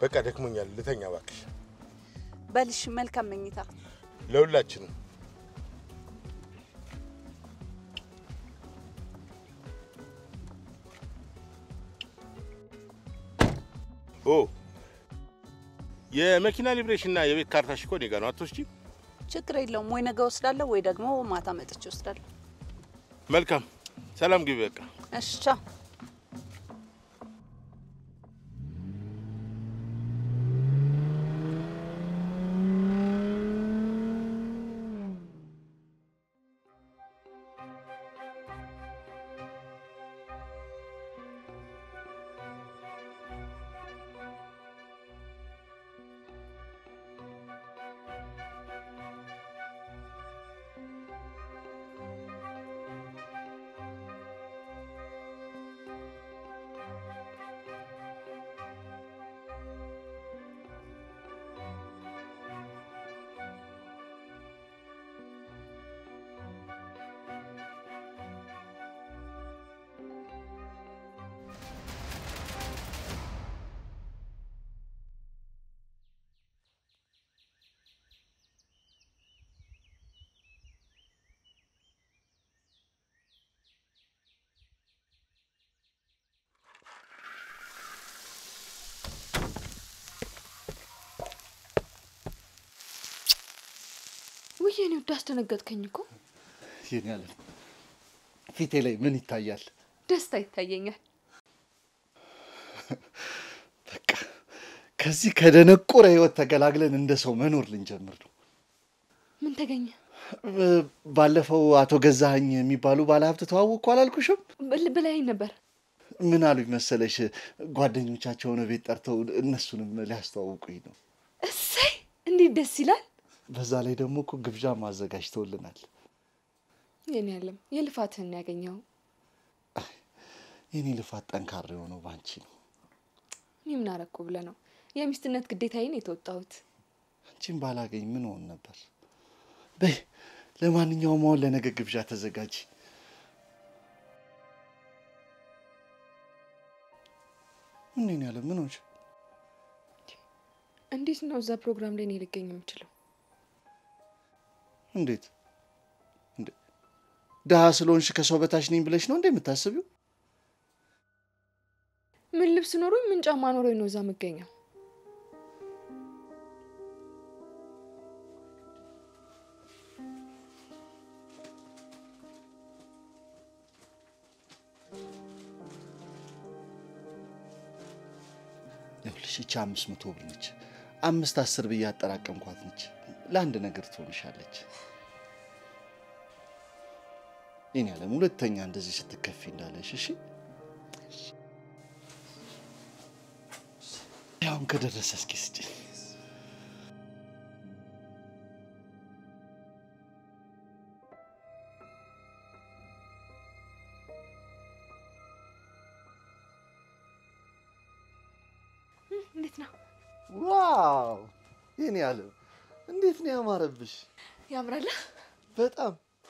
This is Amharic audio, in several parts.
በቃ ደክሞኛል፣ ልተኛ እባክሽ። በልሽ፣ መልካም መኝታ። ለሁላችንም ኦ የመኪና ሊብሬሽንና የቤት ካርታሽ እኮ እኔ ጋ ነው። አትወስጂም? ችግር የለውም። ወይ ነገ ወስዳለሁ ወይ ደግሞ ማታ መጥቼ ወስዳለሁ። መልካም ሰላም ግቢ። በቃ እሺ፣ ቻው። ውይ የኔ ውድ አስደነገጥከኝ እኮ። የኔ ዓለም ፊቴ ላይ ምን ይታያል? ደስታ ይታየኛል። በቃ ከዚህ ከደነቆረ ህይወት ተገላግለን እንደ ሰው መኖር ልንጀምር ነው። ምን ተገኘ? ባለፈው አቶ ገዛኸኝ የሚባሉ ባለሀብት ተዋወቅኩ አላልኩሽም? ብል- ብላኝ ነበር። ምን አሉኝ መሰለሽ? ጓደኞቻቸውን ቤት ጠርተው እነሱንም ሊያስተዋውቁኝ ነው። እሰይ እንዴት ደስ ይላል። በዛ ላይ ደግሞ እኮ ግብዣም አዘጋጅተውልናል። የኔ ዓለም የልፋትህን ያገኘው። የኔ ልፋት ጠንካራ የሆነው ባንቺ ነው። እኔ ምን አረኩ ብለህ ነው የሚስትነት ግዴታዬን የተወጣሁት። አንቺን ባላገኝ ምን ሆን ነበር? በይ ለማንኛውም አሁን ለነገ ግብዣ ተዘጋጂ። ምን ያለ ምን ሆንሽ? እንዴት ነው እዛ ፕሮግራም ላይ እኔ ልገኝ የምችለው? እንዴት እንዴ? ድሀ ስለሆንሽ ከሰው በታች ነኝ ብለሽ ነው እንዴ የምታስቢው? ምን ልብስ ኖሮኝ ምን ጫማ ኖሮኝ ነው እዛ የምገኘው? ይኸውልሽ ይቺ አምስት መቶ ብር ነች። አምስት አስር ብዬ አጠራቀምኳት ነች። ለአንድ ነገር ትሆንሻለች። ይህን ያለም ሁለተኛ እንደዚህ ስትከፊ እንዳለሽ እሺ። ያውን ከደረሰ እስኪ ስጭኝ። እንዴት ነው? ዋው ይህን ያለም እንዴት ነው ያማረብሽ! ያምራል። በጣም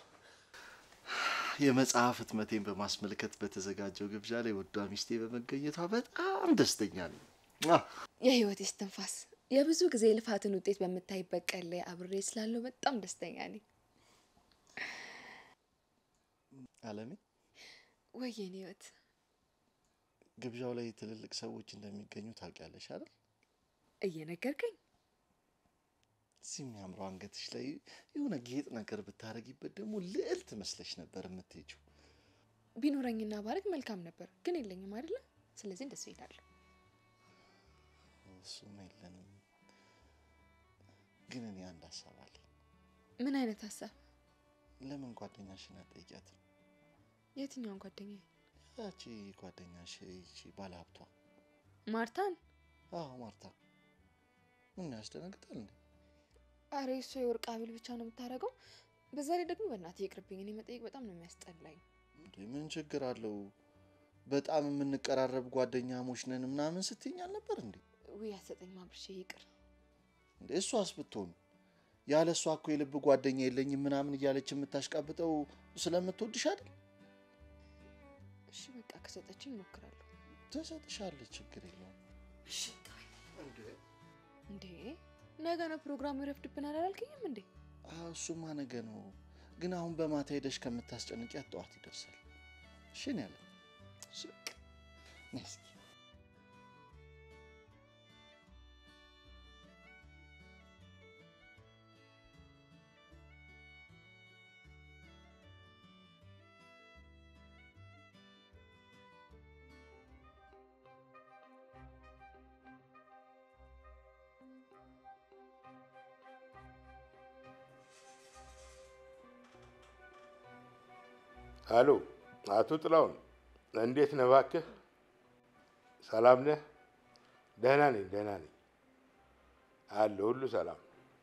የመጽሐፍ ህትመቴን በማስመልከት በተዘጋጀው ግብዣ ላይ ወዷ ሚስቴ በመገኘቷ በጣም ደስተኛ ነኝ። አ! የህይወት እስትንፋስ የብዙ ጊዜ ልፋትን ውጤት በምታይበት ቀን ላይ አብሬ ስላለው በጣም ደስተኛ ነኝ። አለሜ ወይ የኔ ህይወት ግብዣው ላይ ትልልቅ ሰዎች እንደሚገኙ ታውቂያለሽ አይደል? እየነገርከኝ እዚህ የሚያምረው አንገትሽ ላይ የሆነ ጌጥ ነገር ብታረጊበት ደግሞ ልዕልት መስለሽ ነበር የምትሄጂው። ቢኖረኝና ባረግ መልካም ነበር፣ ግን የለኝም አይደለ? ስለዚህ እንደሱ ይሄዳለሁ። እሱም የለንም። ግን እኔ አንድ ሀሳብ አለኝ። ምን አይነት ሀሳብ? ለምን ጓደኛሽን አትጠይቂያትም? የትኛውን ጓደኛ? ያቺ ጓደኛሽ ይቺ ባለሀብቷ ማርታን? አዎ ማርታ። ምን ያስደነግጣል እንዴ? አረ እሷ የወርቅ ሀብል ብቻ ነው የምታደርገው። በዛ ላይ ደግሞ በእናትህ ይቅርብኝ፣ እኔ መጠየቅ በጣም ነው የሚያስጠላኝ። እንዴ ምን ችግር አለው? በጣም የምንቀራረብ ጓደኛሞች ነን ምናምን ስትይኝ አልነበር እንዴ? ውይ አሰጠኝ አብርሼ፣ ይቅር። እንዴ እሷስ ብትሆን ያለ እሷ እኮ የልብ ጓደኛ የለኝም ምናምን እያለች የምታሽቃብጠው ስለምትወድሽ አይደል? እሺ በቃ ከሰጠችኝ እሞክራለሁ። ትሰጥሻለች፣ ችግር የለውም። እሺ እንዴ ነገ ነው ፕሮግራሙ ይረፍድብናል አላልከኝም እንዴ? አዎ እሱማ ነገ ነው፣ ግን አሁን በማታ ሄደሽ ከምታስጨንቂያት ጠዋት ይደርሳል። እሺ ነው ያለ ስቅ ነይ እስኪ አሎ አቶ ጥላሁን እንዴት ነህ? እባክህ ሰላም ነህ? ደህና ነኝ ደህና ነኝ አለ ሁሉ ሰላም።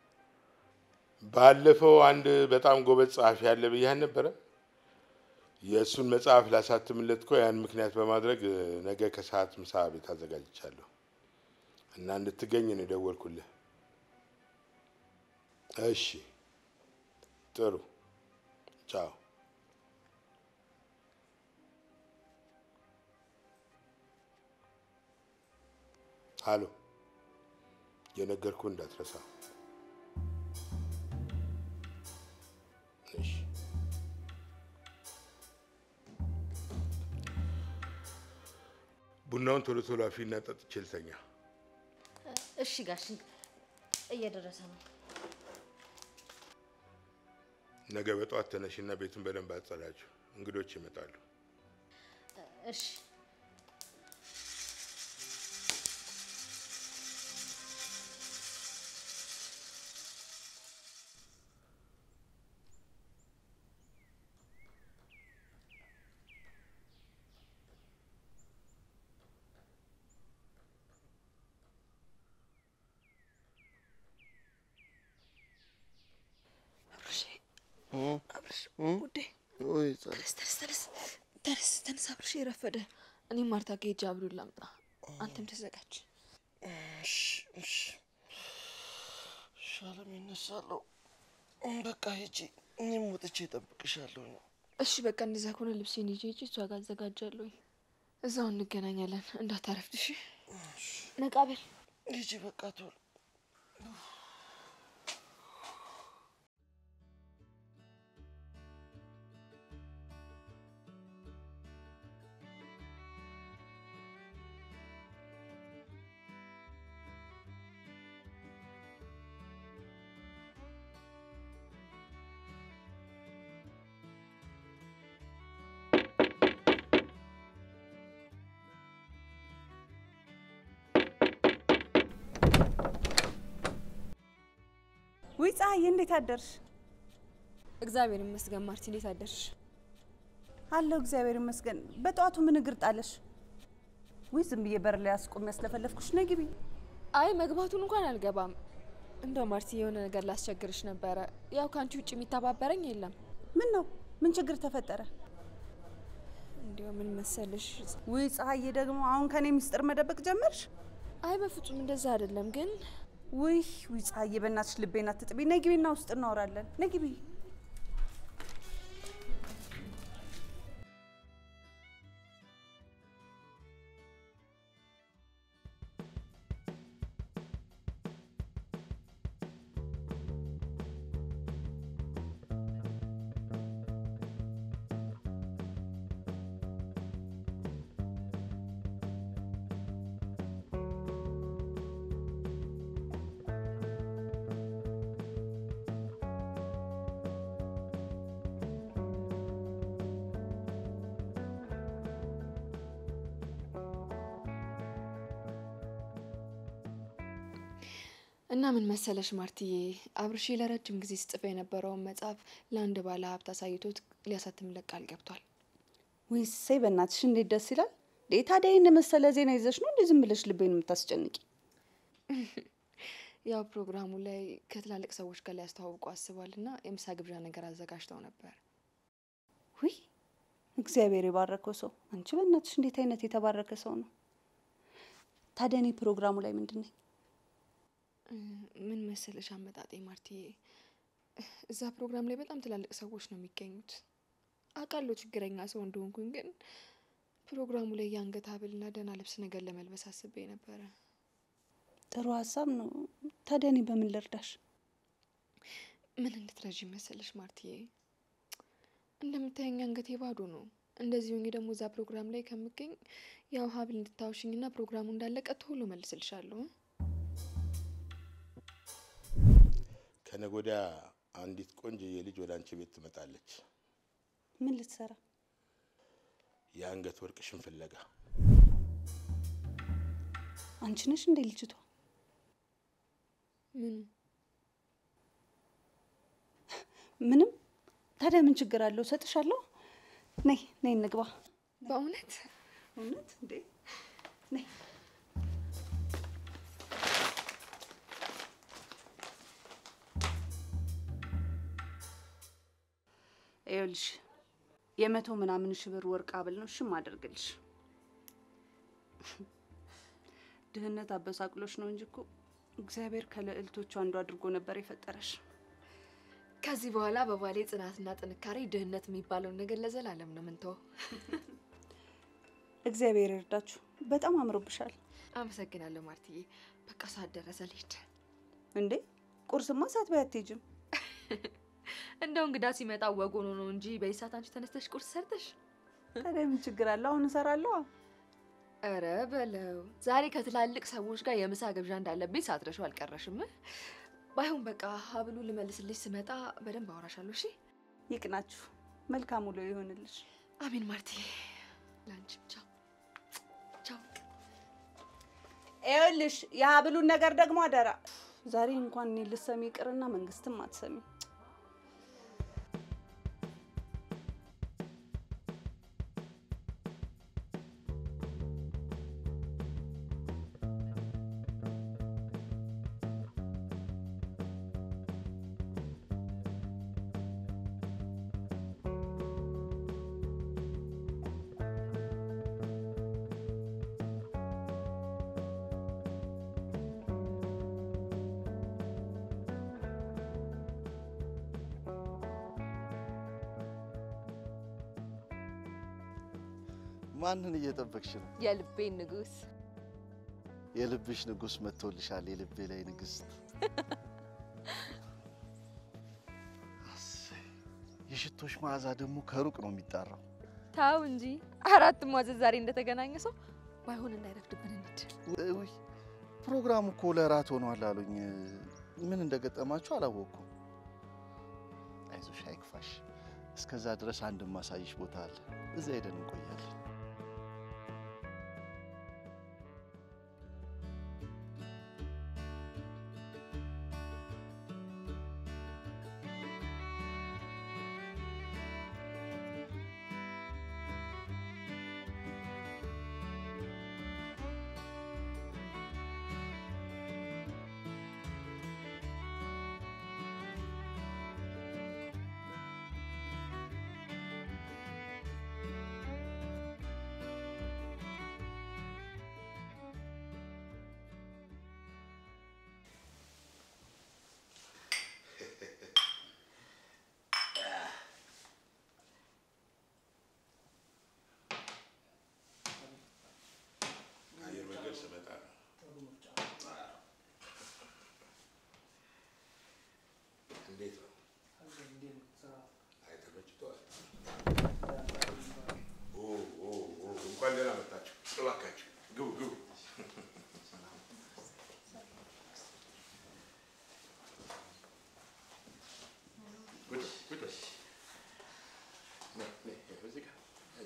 ባለፈው አንድ በጣም ጎበዝ ጸሐፊ ያለ ብያህ ነበረ። የእሱን መጽሐፍ ላሳትምለት እኮ ያን ምክንያት በማድረግ ነገ ከሰዓት ምሳ ቤት አዘጋጅቻለሁ እና እንድትገኝ ነው የደወልኩልህ። እሺ ጥሩ ቻው። አሎ የነገርኩህ እንዳትረሳ። እሺ ቡናውን ቶሎ ቶሎ አፊና ጠጥቼ ልተኛ። እሺ ጋሽ እየደረሰ ነው። ነገ በጠዋት ተነሽና ቤቱን በደንብ አጸዳችሁ፣ እንግዶች ይመጣሉ። እሺ ውዴ ወይ ጸ- ተነስ ተነስ ተነስ ተነስ ተነስ አብርሽ የረፈደ እኔም ማርታ ከሄጄ አብዱን ላምጣ አንተም ተዘጋጅ እሺ እሺ እሺ፣ አለም ይነሳለሁ። በቃ ሂጂ፣ እኔም ወጥቼ እጠብቅሻለሁ። እሺ በቃ እንደዛ ከሆነ ልብሴን ይዤ ሂጂ እሷ ጋር አዘጋጃለሁኝ እዛው እንገናኛለን እንዳታረፍድ እሺ ነቃ በል ሂጂ በቃ ቶሎ ውይ ፀሐይ፣ እንዴት አደርሽ? እግዚአብሔር ይመስገን ማርቲ እንዴት አደርሽ አለሁ እግዚአብሔር ይመስገን። በጠዋቱ ምን እግር ጣለሽ? ውይ ዝም ብዬ በር ላይ አስቆም ያስለፈለፍኩሽ። ነይ ግቢ። አይ መግባቱን እንኳን አልገባም እንደው ማርቲ የሆነ ነገር ላስቸግርሽ ነበረ ያው ከአንቺ ውጭ የሚተባበረኝ የለም ምን ነው? ምን ችግር ተፈጠረ? እንዲያው ምን መሰልሽ ውይ ፀሐዬ፣ ደግሞ አሁን ከኔ ሚስጥር መደበቅ ጀመርሽ? አይ በፍጹም እንደዛ አይደለም ግን ውይ ውይ ፀሐዬ፣ በእናትሽ ልቤን አትጥቢ። ነይ ግቢና ውስጥ እናወራለን። ነይ ግቢ። እና ምን መሰለሽ ማርትዬ አብርሽ ለረጅም ጊዜ ስጽፈ የነበረውን መጽሐፍ ለአንድ ባለ ሀብት አሳይቶት ሊያሳትምለት ቃል ገብቷል ውይ እሰይ፣ በእናትሽ እንዴት ደስ ይላል። እንዴ ታዲያ ይህን መሰለ ዜና ይዘሽ ነው እንዴ ዝም ብለሽ ልቤን የምታስጨንቂ? ያው ፕሮግራሙ ላይ ከትላልቅ ሰዎች ጋር ሊያስተዋውቁ አስቧል እና የምሳ ግብዣ ነገር አዘጋጅተው ነበር ውይ እግዚአብሔር የባረከው ሰው። አንቺ በእናትሽ እንዴት አይነት የተባረከ ሰው ነው። ታዲያ እኔ ፕሮግራሙ ላይ ምንድን ነኝ? ምን መሰለሽ አመጣጤ ማርትዬ እዛ ፕሮግራም ላይ በጣም ትላልቅ ሰዎች ነው የሚገኙት አውቃለሁ ችግረኛ ሰው እንደሆንኩኝ ግን ፕሮግራሙ ላይ የአንገት ሀብልና ደህና ልብስ ነገር ለመልበስ አስቤ ነበረ ጥሩ ሀሳብ ነው። ታዲያ እኔ በምን ልርዳሽ? ምን እንድትረዥ መሰለሽ ማርትዬ፣ እንደምታየኝ አንገቴ ባዶ ነው። እንደዚህ ሆኜ ደግሞ እዛ ፕሮግራም ላይ ከምገኝ ያው ሀብል እንድታውሽኝና ፕሮግራሙ እንዳለቀ ቶሎ መልስልሻለሁ። ከነገ ወዲያ አንዲት ቆንጆዬ ልጅ ወደ አንቺ ቤት ትመጣለች። ምን ልትሰራ? የአንገት ወርቅሽን ፍለጋ። አንቺ ነሽ እንዴ ልጅቷ? ምኑ ምንም። ታዲያ ምን ችግር አለው? እሰጥሻለሁ። ነይ ነይ እንግባ። በእውነት እውነት እንዴ? ነይ ይኸውልሽ የመቶ ምናምን ሺህ ብር ወርቅ ሀብል ነው ሽም አደርግልሽ። ድህነት አበሳቅሎሽ ነው እንጂ እኮ እግዚአብሔር ከልዕልቶቹ አንዱ አድርጎ ነበር የፈጠረሽ። ከዚህ በኋላ በባሌ ጽናትና ጥንካሬ ድህነት የሚባለውን ነገር ለዘላለም ነው ምንተው። እግዚአብሔር ይርዳችሁ። በጣም አምሮብሻል። አመሰግናለሁ ማርትዬ። በቃ ሰዓት ደረሰ ልሂድ። እንዴ ቁርስማ ሳትበይ አትሄጂም? እንደው እንግዳ ሲመጣ ወግ ሆኖ ነው እንጂ በዚህ ሰዓት አንቺ ተነስተሽ ቁርስ ሰርተሽ ታዲያ ምን ችግር አለ? አሁን እሰራለሁ። ኧረ በለው ዛሬ ከትላልቅ ሰዎች ጋር የምሳ ግብዣ እንዳለብኝ ሳትረሺው አልቀረሽም። ባይሆን በቃ ሀብሉ ልመልስልሽ ስመጣ በደንብ አወራሻለሁ። እሺ? ይቅናችሁ። መልካም ውሎ ይሆንልሽ። አሜን ማርትዬ። ለአንቺም ቻው ቻው። ይኸውልሽ የሀብሉን ነገር ደግሞ አደራ። ዛሬ እንኳን እኔ ልትሰሚ ይቅርና መንግስትም አትሰሚ። ማንን እየጠበቅሽ ነው? የልቤን ንጉስ የልብሽ ንጉስ መጥቶልሻል። የልቤ ላይ ንግስት። አሰይ፣ የሽቶሽ መዓዛ ደግሞ ከሩቅ ነው የሚጣራው። ታው እንጂ አራት ማዘዝ ዛሬ እንደተገናኘ ሰው ባይሆን እንዳይረፍድብን እንሂድ። ውይ ፕሮግራሙ እኮ ለራት ሆኗል አሉኝ። ምን እንደገጠማችሁ አላወቅኩም። አይዞሽ፣ አይክፋሽ። እስከዛ ድረስ አንድ ማሳይሽ ቦታ አለ። እዛ ሄደን እንቆያለን። አየር መንገድ ስመጣ እንዴት ነው? አይ ተመችቶሃል? ኦ ኦ ኦ እንኳን ደህና መጣችሁ። እባካችሁ ግቡ ግቡ። ቁጭ ቁጭ በል። ነይ ነይ እዚህ ጋር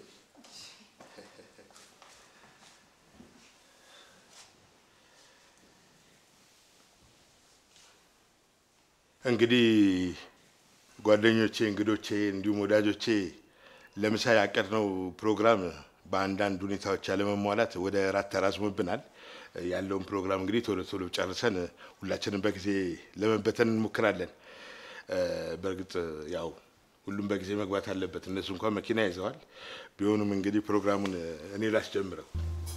እንግዲህ ጓደኞቼ፣ እንግዶቼ እንዲሁም ወዳጆቼ ለምሳ ያቀድነው ፕሮግራም በአንዳንድ ሁኔታዎች ያለመሟላት ወደ ራት ተራዝሞብናል። ያለውን ፕሮግራም እንግዲህ ቶሎ ቶሎ ጨርሰን ሁላችንም በጊዜ ለመበተን እንሞክራለን። እ፣ በእርግጥ ያው ሁሉም በጊዜ መግባት አለበት። እነሱ እንኳን መኪና ይዘዋል። ቢሆኑም እንግዲህ ፕሮግራሙን እኔ ላስጀምረው።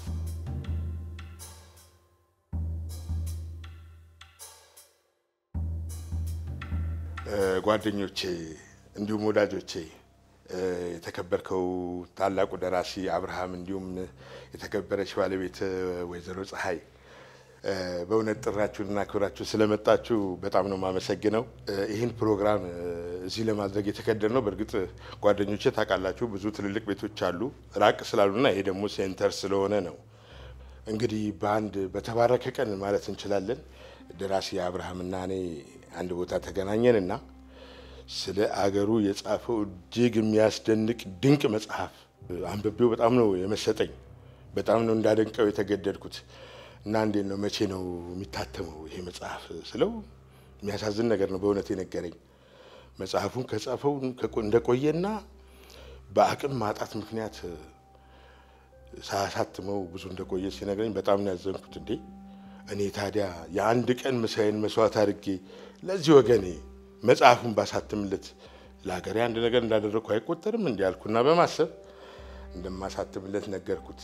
እ፣ ጓደኞቼ እንዲሁም ወዳጆቼ እ፣ የተከበርከው ታላቁ ደራሲ አብርሃም እንዲሁም የተከበረች ባለቤት ወይዘሮ ፀሐይ እ፣ በእውነት ጥራችሁንና ክብራችሁ ስለመጣችሁ በጣም ነው የማመሰግነው። እ፣ ይህን ፕሮግራም እ፣ እዚህ ለማድረግ የተከደን ነው። በእርግጥ ጓደኞቼ ታውቃላችሁ፣ ብዙ ትልልቅ ቤቶች አሉ ራቅ ስላሉና ይሄ ደግሞ ሴንተር ስለሆነ ነው። እንግዲህ በአንድ በተባረከ ቀን ማለት እንችላለን ደራሲ አብርሃምና እኔ አንድ ቦታ ተገናኘንና ስለ አገሩ የጻፈው እጅግ የሚያስደንቅ ድንቅ መጽሐፍ አንብቤው በጣም ነው የመሰጠኝ። በጣም ነው እንዳደንቀው የተገደድኩት እና እንዴት ነው መቼ ነው የሚታተመው ይሄ መጽሐፍ ስለው የሚያሳዝን ነገር ነው በእውነት የነገረኝ። መጽሐፉን ከጻፈው ከቆ- እንደቆየና በአቅም ማጣት ምክንያት ሳያሳትመው ብዙ እንደቆየ ሲነግረኝ በጣም ነው ያዘንኩት። እንዴ እኔ ታዲያ የአንድ ቀን ምሳዬን መስዋዕት አድርጌ ለዚህ ወገኔ መጽሐፉን ባሳትምለት ለሀገሬ አንድ ነገር እንዳደረግኩ አይቆጠርም እንዲ ያልኩና በማሰብ እንደማሳትምለት ነገርኩት።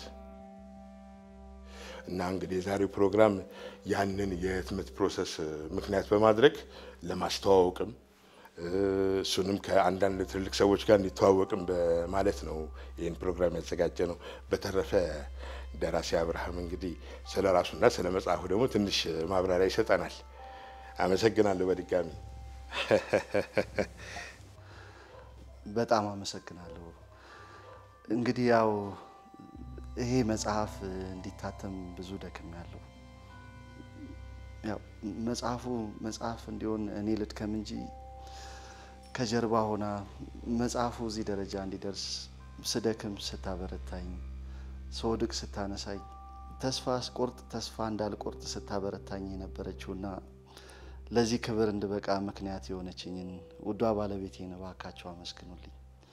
እና እንግዲህ የዛሬው ፕሮግራም ያንን የህትመት ፕሮሰስ ምክንያት በማድረግ ለማስተዋወቅም እ፣ እሱንም ከአንዳንድ ትልልቅ ሰዎች ጋር እንዲተዋወቅም በማለት ነው ይህን ፕሮግራም ያዘጋጀ ነው። በተረፈ ደራሲ አብርሃም እንግዲህ ስለ ራሱና ስለ መጽሐፉ ደግሞ ትንሽ ማብራሪያ ይሰጠናል። አመሰግናለሁ በድጋሚ። በጣም አመሰግናለሁ። እንግዲህ ያው ይሄ መጽሐፍ እንዲታተም ብዙ ደክም ያለው ያው መጽሐፉ መጽሐፍ እንዲሆን እኔ ልድከም እንጂ ከጀርባ ሆና መጽሐፉ እዚህ ደረጃ እንዲደርስ ስደክም ስታበረታኝ፣ ስወድቅ ስታነሳኝ፣ ተስፋ ስቆርጥ ተስፋ እንዳልቆርጥ ስታበረታኝ የነበረችውና ለዚህ ክብር እንድበቃ ምክንያት የሆነችኝን ውዷ ባለቤቴን እባካቸው አመስግኑልኝ።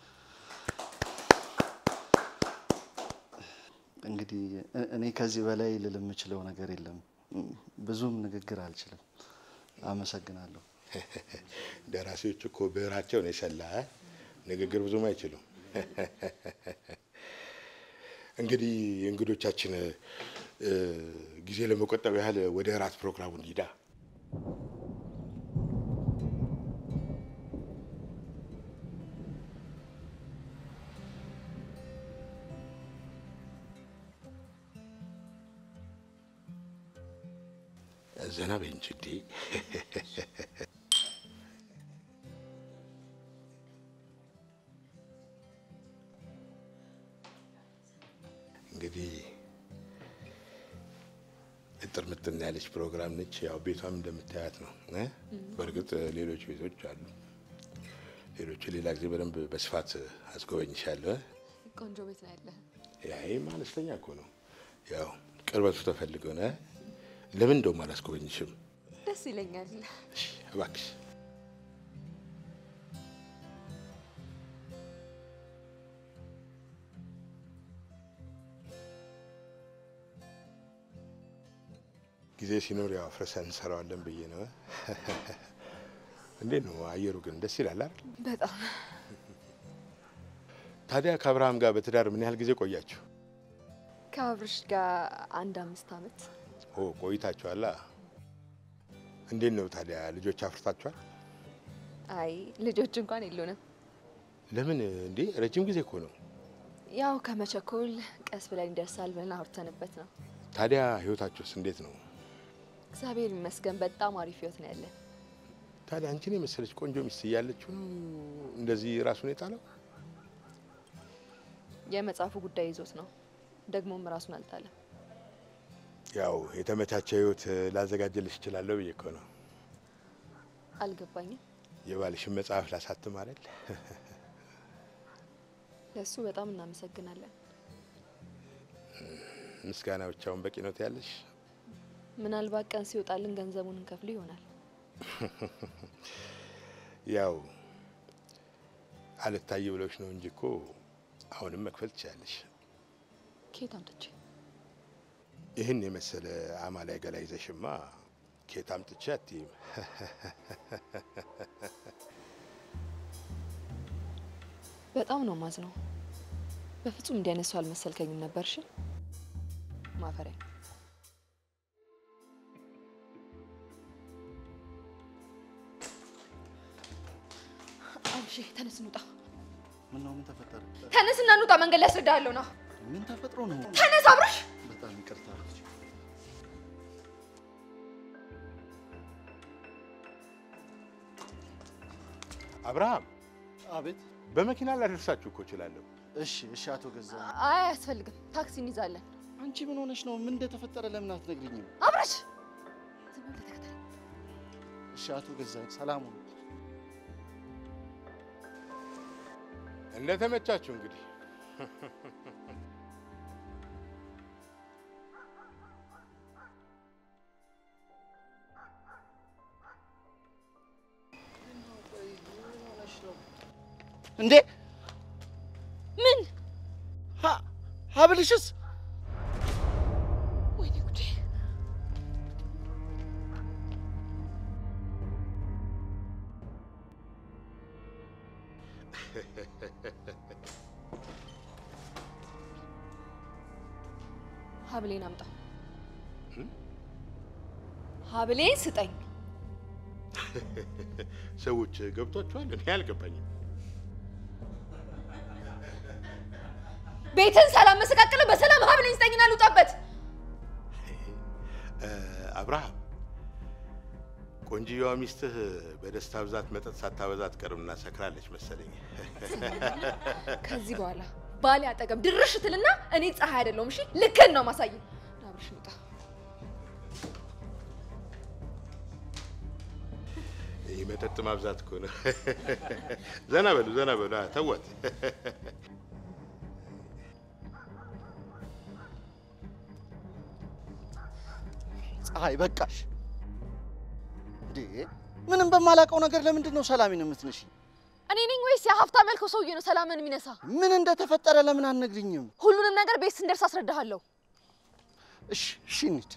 እንግዲህ እ- እኔ ከዚህ በላይ ልል የምችለው ነገር የለም። ብዙም ንግግር አልችልም። አመሰግናለሁ። ደራሲዎች እኮ ብዕራቸውን የሰላ እ? ንግግር ብዙም አይችሉም። እንግዲህ እንግዶቻችን እ፣ ጊዜ ለመቆጠብ ያህል ወደ እራት ፕሮግራሙ እንሂዳ። ዘና በይ እንጂ እንዴ። እንግዲህ እጥር ምጥን ያለች ፕሮግራም ነች። ያው ቤቷም እንደምታያት ነው እ? በእርግጥ ሌሎች ቤቶች አሉ። ሌሎቹ ሌላ ጊዜ በደንብ በስፋት አስጎበኝሻለሁ። እ? ቆንጆ ቤት ነው ያለህ። ያይም አነስተኛ እኮ ነው። ያው ቅርበቱ ተፈልገው ነው። እ? ለምን እንደውም አላስጎበኝሽም? ደስ ይለኛል። እሺ፣ እባክሽ ጊዜ ሲኖር ያው አፍረሰን እንሰራዋለን ብዬ ነው። እንዴት ነው አየሩ ግን ደስ ይላል አይደል? በጣም ታዲያ ከአብርሃም ጋር በትዳር ምን ያህል ጊዜ ቆያችሁ? ከአብርሽ ጋር አንድ አምስት አመት ኦ ቆይታችኋላ። እንዴት ነው ታዲያ ልጆች አፍርታችኋል? አይ ልጆች እንኳን የሉንም። ለምን እንዴ? ረጅም ጊዜ እኮ ነው። ያው ከመቸኮል ቀስ ብለን ይደርሳል ብለን አውርተንበት ነው። ታዲያ ህይወታችሁስ እንዴት ነው? እግዚአብሔር ይመስገን በጣም አሪፍ ህይወት ነው ያለን። ታዲያ አንቺን የመሰለች ቆንጆ ሚስት እያለችው ነው እንደዚህ ራሱን የጣለው? የመጽሐፉ ጉዳይ ይዞት ነው። ደግሞም ራሱን አልጣለም። ያው የተመቻቸ ህይወት ላዘጋጀልሽ እችላለሁ ብዬ እኮ ነው። አልገባኝም። የባልሽን መጽሐፍ ላሳትም አይደል? ለእሱ በጣም እናመሰግናለን። ምስጋና ብቻውን በቂ ነው ትያለሽ? ምናልባት ቀን ሲወጣልን ገንዘቡን እንከፍል ይሆናል። ያው አልታይ ብሎች ነው እንጂ እኮ አሁንም መክፈል ትችላለሽ። ኬት አምጥቼ ይህን የመሰለ አማላይ ገላ ይዘሽማ ኬት አምጥቼ አትይም። በጣም ነው ማዝነው። በፍጹም እንዲያነሱ አልመሰልከኝም ነበርሽ። ማፈሪያ አብሽ ተነስ እንውጣ። ምን ነው? ምን ተፈጠረ? ተነስ እና እንውጣ። መንገድ ላይ አስረዳሃለሁ። ና ምን ተፈጥሮ ነው? ተነስ አብርሽ። በጣም ይቅርታ። አብርሃም አቤት። በመኪና ላደርሳችሁ እኮ እችላለሁ። እሺ፣ እሺ። አቶ ገዛ አይ አያስፈልግም፣ ታክሲ እንይዛለን። አንቺ ምን ሆነሽ ነው? ምን እንደተፈጠረ ለምን አትነግሪኝም? አብረሽ ዝም ብለህ ተከተለኝ። እሺ፣ አቶ ገዛ ሰላም ሁኑ። እንደተመቻችሁ እንግዲህ እንዴ ምን? ሀ- ሀብልሽስ? ወይኔ ጉዴ! ሀብሌን አምጣ። ሀብሌን ስጠኝ። ሰዎች ገብቷችኋል? እኔ አልገባኝም። ቤትን ሰላም መሰቃቅለ በሰላም ሀብሌን ስጠኝና ልውጣበት። እ፣ አብርሃም ቆንጅየዋ ሚስትህ በደስታ ብዛት መጠጥ ሳታበዛ አትቀርምና ሰክራለች መሰለኝ። ከዚህ በኋላ ባሌ አጠገብ ድርሽ ትልና እኔ ፀሐይ አይደለሁም። እሺ ልክን ነው ማሳየ አብርሽ ውጣ። ይህ መጠጥ ማብዛት እኮ ነው። ዘና በሉ ዘና በሉ። አ፣ ተዋት። ፀሐይ በቃሽ። እንዴ ምንም በማላውቀው ነገር ለምንድን ነው ሰላሜን የምትነሺ? እኔ ነኝ ወይስ ያ ሀብታም ያልከው ሰውዬ ነው ሰላምን የሚነሳ? ምን እንደተፈጠረ ለምን አትነግሪኝም? ሁሉንም ነገር ቤት ስንደርስ አስረዳሃለሁ። እሺ እሺ እንሂድ።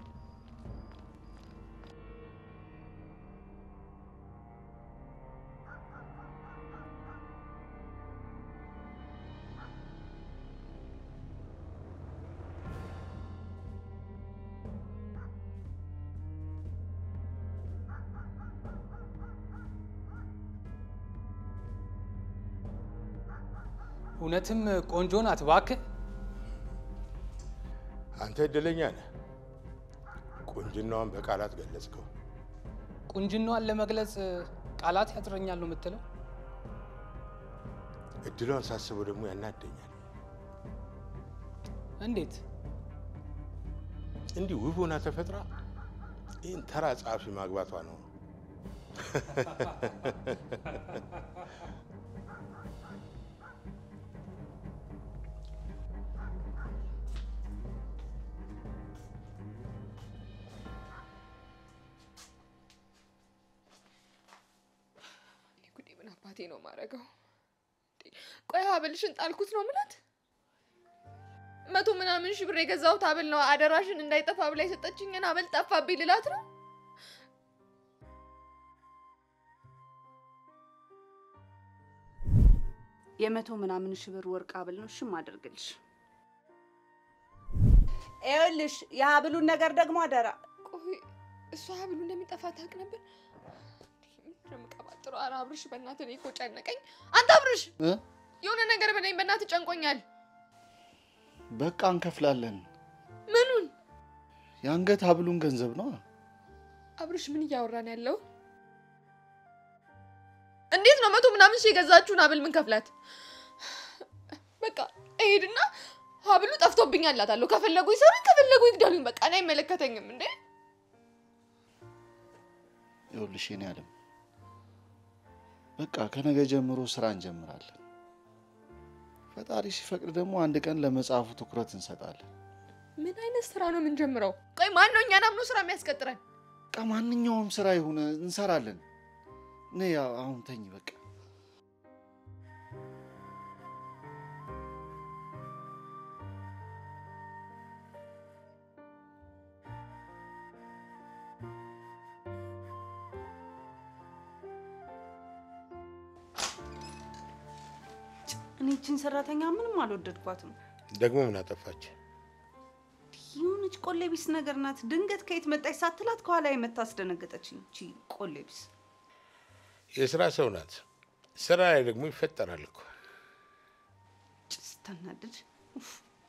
እውነትም ቆንጆ ናት እባክህ። አንተ እድለኛ ነህ። ቁንጅናዋን በቃላት ገለጽከው። ቁንጅናዋን ለመግለጽ ቃላት ያጥረኛል ነው የምትለው? እድሏን ሳስበው ደግሞ ያናደኛል። እንዴት? እንዲህ ውብ ሆና ተፈጥራ ይህን ተራ ጸሐፊ ማግባቷ ነው። ጉዴ ምን አባቴ ነው ማረገው? ቆይ ሀብልሽን ጣልኩት ነው ምላት? መቶ ምናምን ሺህ ብር የገዛሁት ሀብል ነው አደራሽን እንዳይጠፋ ብላ የሰጠችኝን ሀብል ጠፋብኝ ልላት ነው? የመቶ ምናምን ሺህ ብር ወርቅ ሀብል ነው ሽም አደርግልሽ። ይኸውልሽ የሀብሉን ነገር ደግሞ አደራ ቆይ እሷ ሀብሉ እንደሚጠፋ ታውቅ ነበር? ምንድን ነው የምቀባጥረው? ኧረ አብርሽ በእናትህ እኔ እኮ ጨነቀኝ። አንተ አብርሽ እ? የሆነ ነገር በለኝ በእናትህ ጨንቆኛል። በቃ እንከፍላለን። ምኑን? የአንገት ሀብሉን ገንዘብ ነው። አብርሽ ምን እያወራን ያለው? እንዴት ነው መቶ ምናምን ሺህ የገዛችሁን ሀብል ምን ከፍላት? በቃ እሄድና ሀብሉ ጠፍቶብኛል እላታለሁ። ከፈለጉ ይሰሩኝ፣ ከፈለጉ ይግደሉኝ። በቃ እኔ አይመለከተኝም እንዴ። ይኸውልሽ የኔ ዓለም በቃ ከነገ ጀምሮ ስራ እንጀምራለን። ፈጣሪ ሲፈቅድ ደግሞ አንድ ቀን ለመጽሐፉ ትኩረት እንሰጣለን። ምን አይነት ስራ ነው የምንጀምረው? ቆይ ማን ነው እኛን አምኖ ስራ የሚያስቀጥረን? በቃ ማንኛውም ስራ ይሁን እንሰራለን። እኔ ያው አሁን ተኝ በቃ እኔ ይችን ሰራተኛ ምንም አልወደድኳትም። ደግሞ ምን አጠፋች? የሆነች ቆሌ ቢስ ነገር ናት። ድንገት ከየት መጣች ሳትላት ከኋላ የመታ አስደነገጠችኝ። እቺ ቆሌ ቢስ የስራ ሰው ናት። ስራ ላይ ደግሞ ይፈጠራል እኮ። ስታናድድ ኡፍ።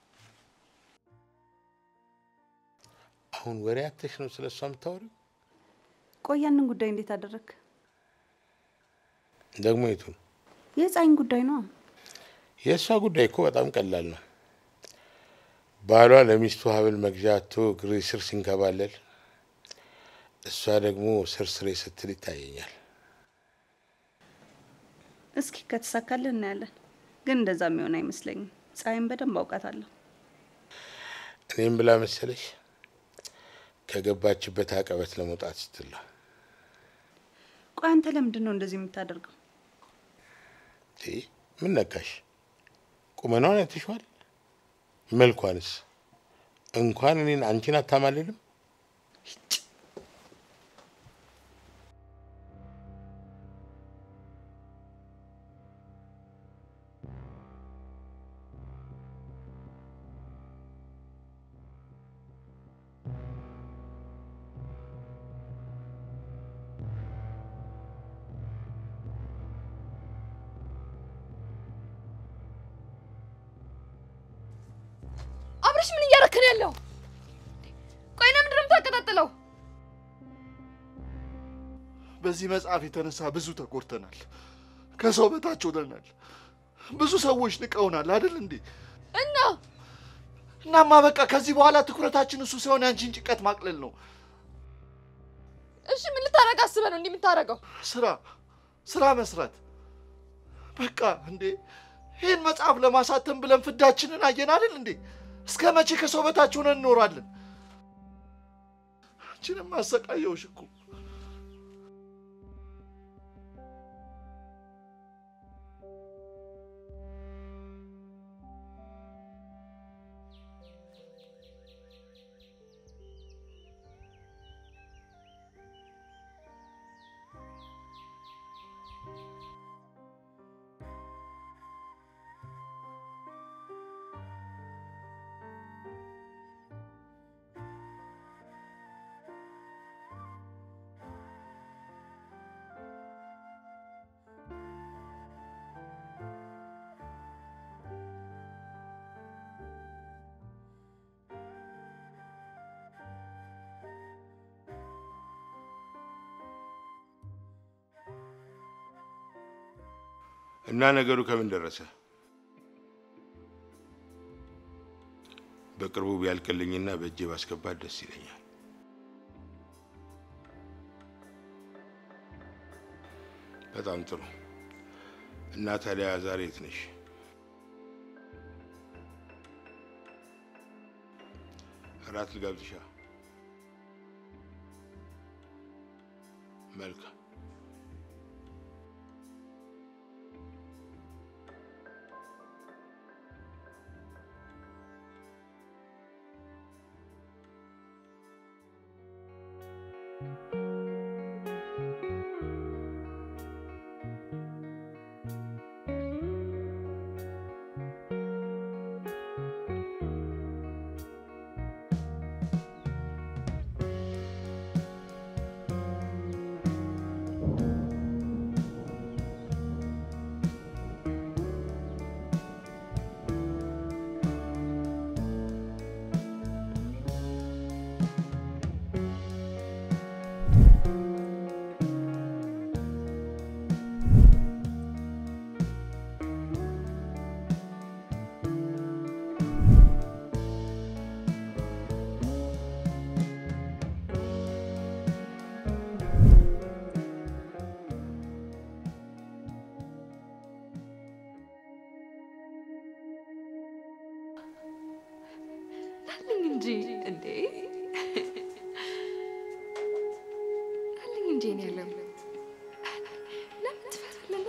አሁን ወሬ አተሽ ነው ስለ እሷ የምታወሪው? ቆይ ያንን ጉዳይ እንዴት አደረግ? ደግሞ የቱን? የፀሐይን ጉዳይ ነው። የእሷ ጉዳይ እኮ በጣም ቀላል ነው። ባሏ ለሚስቱ ሀብል መግዣ አቶ እግሬ ስር ሲንከባለል፣ እሷ ደግሞ ስር ስሬ ስትል ይታየኛል። እስኪ ከተሳካልን እናያለን። ግን እንደዛ የሚሆን አይመስለኝም። ፀሐይን በደንብ አውቃታለሁ። እኔም ብላ መሰለሽ ከገባችበት አቀበት ለመውጣት ስትል ነው። ቆይ አንተ ለምንድን ነው እንደዚህ የምታደርገው? ይህ ምን ነካሽ? ቁመናዋን አይተሽዋል? መልኳንስ እንኳን እኔን አንቺን አታማልልም። አብረሽ ምን እያረክን ያለው? ቆይ ለምንድን ነው የምታቀጣጥለው? በዚህ መጽሐፍ የተነሳ ብዙ ተጎድተናል። ከሰው በታች ሆነናል። ብዙ ሰዎች ንቀውናል አይደል እንዴ? እና እናማ በቃ ከዚህ በኋላ ትኩረታችን እሱ ሲሆን ያንቺን ጭንቀት ማቅለል ነው። እሺ ምን ልታረግ አስበህ ነው እንዲህ የምታረገው? ስራ ስራ መስራት በቃ እንዴ። ይህን መጽሐፍ ለማሳተም ብለን ፍዳችንን አየን አይደል እንዴ? እስከ መቼ ከሰው በታች ሆነን እንኖራለን? አንቺንም አሰቃየውሽ እኮ። እና ነገሩ ከምን ደረሰ? በቅርቡ ቢያልቅልኝና በእጄ ባስገባት ደስ ይለኛል። በጣም ጥሩ። እና ታዲያ ዛሬ የት ነሽ? እራት ልጋብዝሻ? መልካም። አለኝ እንጂ እንዴ አለኝ እንጂ እኔ ያለም ለምን ትፈራለና?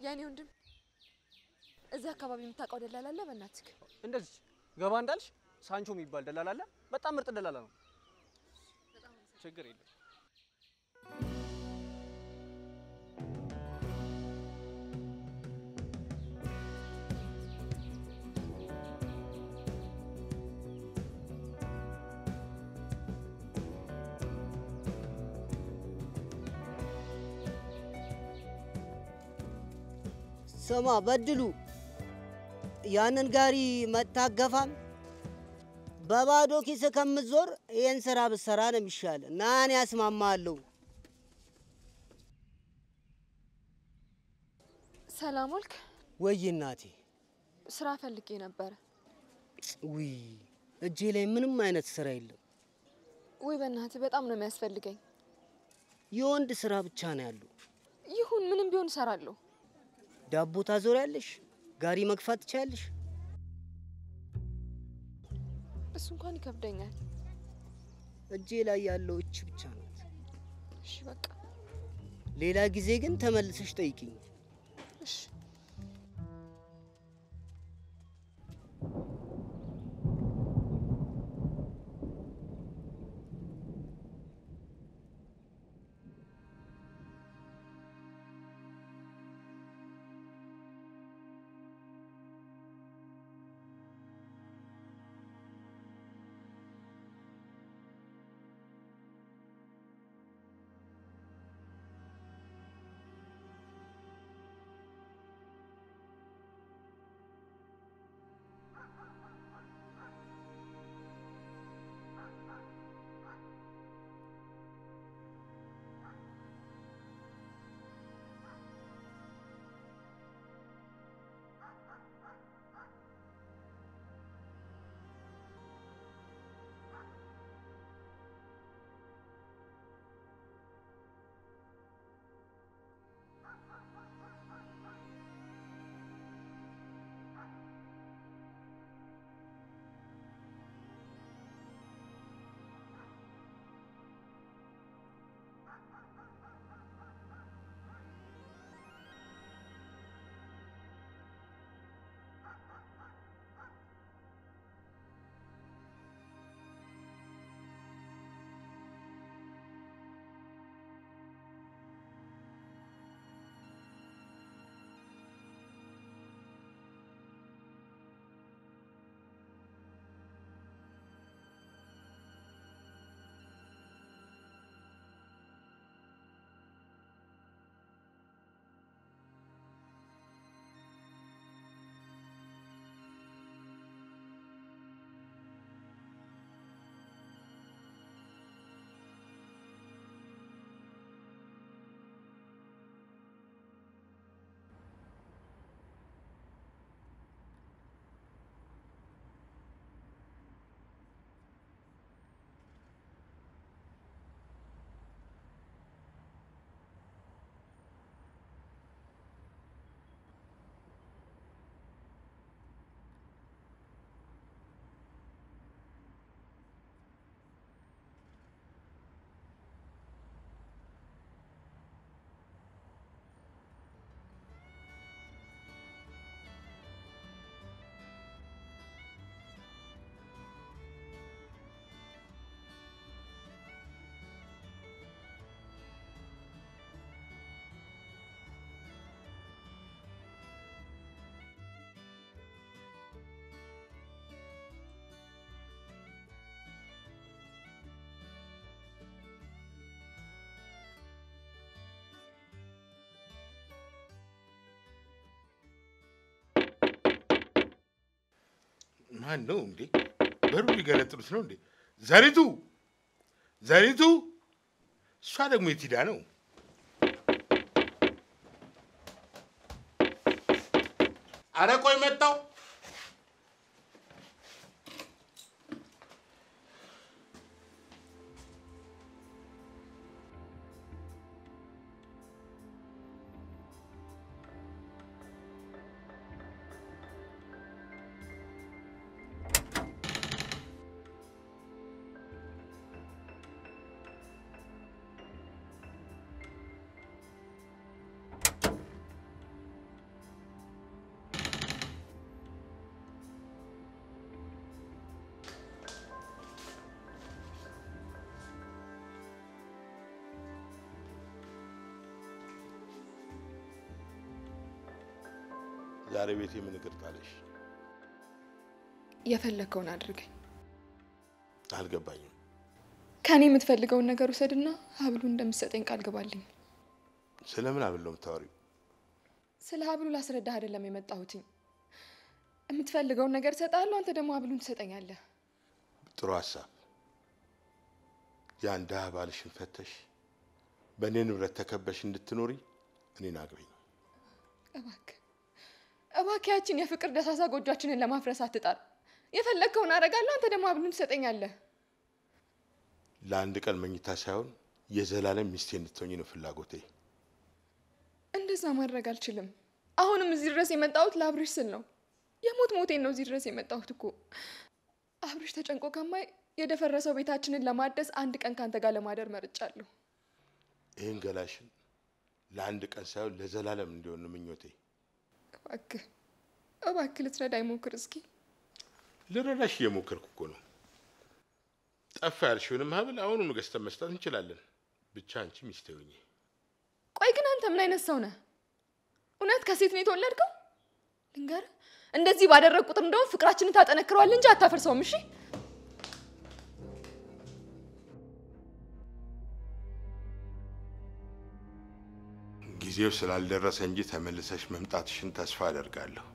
የኔ ወንድም እዚህ አካባቢ የምታውቀው ደላላ አለ? በእናትህ እንደዚህ ገባ እንዳልሽ ሳንቾ የሚባል ደላላ አለ። በጣም ምርጥ ደላላ ነው። ችግር የለም። ስማ በድሉ፣ ያንን ጋሪ መታገፋም በባዶ ኪስ ከምትዞር ይህን ስራ ብትሰራ ነው የሚሻል። ና እኔ ያስማማለሁ። ሰላም ዋልክ? ወይ እናቴ፣ ስራ ፈልጌ ነበረ። ውይ እጄ ላይ ምንም አይነት ስራ የለም። ወይ በእናትህ በጣም ነው የሚያስፈልገኝ። የወንድ ስራ ብቻ ነው ያለው። ይሁን ምንም ቢሆን እሰራለሁ። ዳቦ ታዞሪያለሽ፣ ጋሪ መግፋት ትችያለሽ። እሱ እንኳን ይከብደኛል። እጄ ላይ ያለው እች ብቻ ናት። እሺ በቃ ሌላ ጊዜ ግን ተመልሰሽ ጠይቂኝ። እሺ። ማን ነው እንዴ? በሩ ሊገነጥሉት ነው እንዴ? ዘሪቱ ዘሪቱ! እሷ ደግሞ የት ሄዳ ነው? አረ ቆይ መጣው። ዛሬ ቤቴ ምን እግር ጣለሽ? የፈለግከውን አድርገኝ። አልገባኝም። ከእኔ የምትፈልገውን ነገር ውሰድና ሀብሉ እንደምትሰጠኝ ቃል ግባልኝ። ስለምን አብል ነው የምታወሪው? ስለ ሀብሉ ላስረዳህ አይደለም የመጣሁትኝ። የምትፈልገውን ነገር እሰጥሃለሁ፣ አንተ ደግሞ ሀብሉን ትሰጠኛለህ። ጥሩ ሀሳብ። ያን ድሀ ባልሽን ፈተሽ በእኔ ንብረት ተከበሽ እንድትኖሪ እኔን አግቢኝ። እባክህ እባክህ ያችን የፍቅር ደሳሳ ጎጇችንን ለማፍረስ አትጣር። የፈለግከውን አደርጋለሁ፣ አንተ ደግሞ ሀብሉን ትሰጠኛለህ። ለአንድ ቀን መኝታ ሳይሆን የዘላለም ሚስቴ እንድትሆኝ ነው ፍላጎቴ። እንደዛ ማድረግ አልችልም። አሁንም እዚህ ድረስ የመጣሁት ለአብርሽ ስል ነው። የሞት ሞቴን ነው እዚህ ድረስ የመጣሁት እኮ። አብርሽ ተጨንቆ ከማይ የደፈረሰው ቤታችንን ለማደስ አንድ ቀን ካንተ ጋር ለማደር መርጫለሁ። ይህን ገላሽን ለአንድ ቀን ሳይሆን ለዘላለም እንዲሆን ነው ምኞቴ። እባክህ እባክህ ልትረዳኝ ሞክር እስኪ። ልረዳሽ እየሞከርኩ እኮ ነው። ጠፋ ያልሽውንም ሀብል አሁኑኑ ገዝተን መስጠት እንችላለን። ብቻ አንቺ ሚስቴ ሁኚ። ቆይ ግን አንተ ምን አይነት ሰው ነህ? እውነት ከሴት ነው የተወለድከው? ልንገርህ፣ እንደዚህ ባደረግ ቁጥር እንደውም ፍቅራችንን ታጠነክረዋል እንጂ አታፈርሰውም። እሺ ጊዜው ስላልደረሰ እንጂ ተመልሰሽ መምጣትሽን ተስፋ አደርጋለሁ።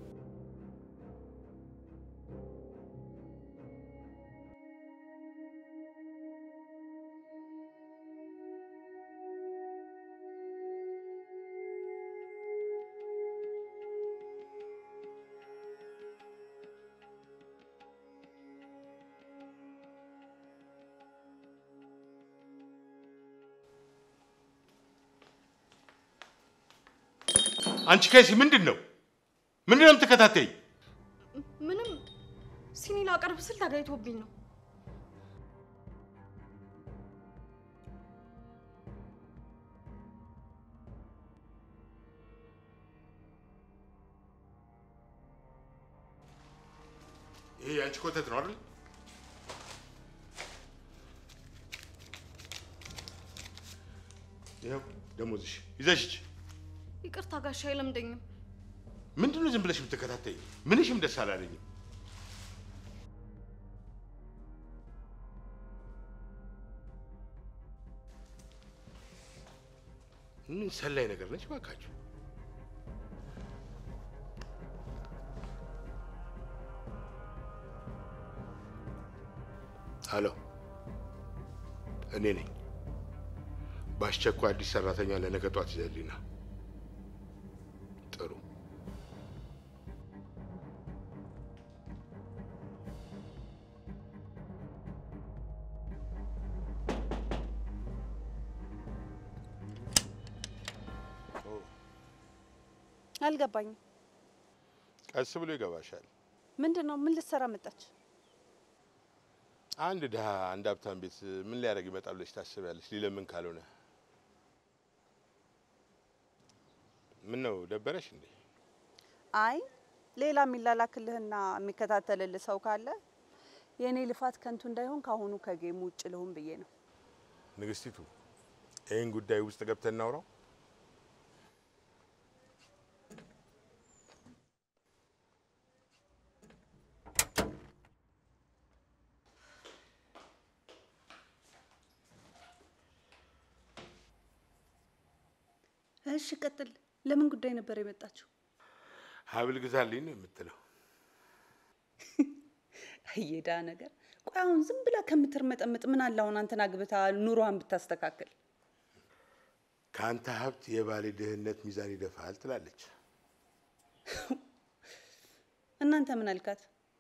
አንቺ ከሲ ምንድን ነው ምንድን ነው የምትከታተይ? ምንም ሲኒ ላቀርብ ስል ተጋይቶብኝ ነው። ይሄ የአንቺ ኮተት ነው አይደል? ይኸው ደሞዝሽ ይዘሽ ሂጂ። ይቅርታ ጋሻ አይለምደኝም። ምንድን ነው ዝም ብለሽ የምትከታተይ? ምንሽም ደስ አላለኝም። ምን ሰላይ ነገር ነች ባካችሁ። ሄሎ፣ እኔ ነኝ። በአስቸኳይ አዲስ ሰራተኛ ለነገ ጧት ይዘህልኝ ና። ጥሩ አልገባኝም። ቀስ ብሎ ይገባሻል። ምንድን ነው? ምን ልትሰራ መጣች? አንድ ድሀ አንድ ሀብታም ቤት ምን ሊያደርግ ይመጣል ብለሽ ታስቢያለሽ? ሊለምን ካልሆነ ምን ነው ደበረሽ እንዴ? አይ ሌላ የሚላላክልህና የሚከታተልልህ ሰው ካለ የእኔ ልፋት ከንቱ እንዳይሆን ከአሁኑ ከጌሙ ውጭ ልሁን ብዬ ነው። ንግስቲቱ፣ ይህን ጉዳይ ውስጥ ገብተን እናውራው። እሺ ቀጥል። ለምን ጉዳይ ነበር የመጣችው? ሀብል ግዛልኝ ነው የምትለው? እየዳ ነገር። ቆይ አሁን ዝም ብላ ከምትርመጠምጥ ምን አለ አሁን አንተን አግብታ ኑሮዋን ብታስተካክል። ከአንተ ሀብት የባሌ ድህነት ሚዛን ይደፋል ትላለች። እናንተ ምን አልካት?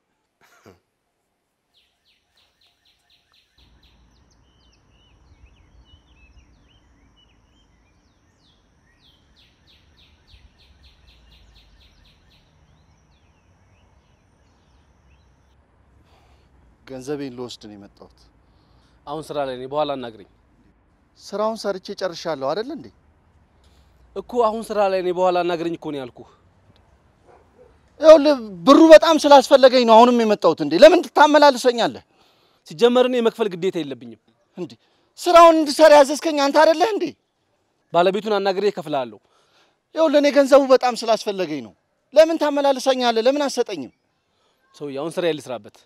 ገንዘቤን ልወስድ ነው የመጣሁት። አሁን ስራ ላይ ነኝ፣ በኋላ አናግረኝ ስራውን ሰርቼ ጨርሻለሁ አይደል እንዴ? እኮ። አሁን ስራ ላይ ነኝ፣ በኋላ አናግረኝ እኮ ነው ያልኩህ። ይኸውልህ ብሩ በጣም ስላስፈለገኝ ነው አሁንም የመጣሁት። እንዴ ለምን ትታመላልሰኛለህ? ሲጀመር እኔ የመክፈል ግዴታ የለብኝም። እንዴ ስራውን እንድሰራ ያዘዝከኝ አንተ አይደለህ እንዴ? ባለቤቱን አናግሬ እከፍልሃለሁ። ይኸውልህ እኔ ገንዘቡ በጣም ስላስፈለገኝ ነው። ለምን ታመላልሰኛለህ? ለምን አትሰጠኝም? ሰውዬ አሁን ስራ ልስራበት።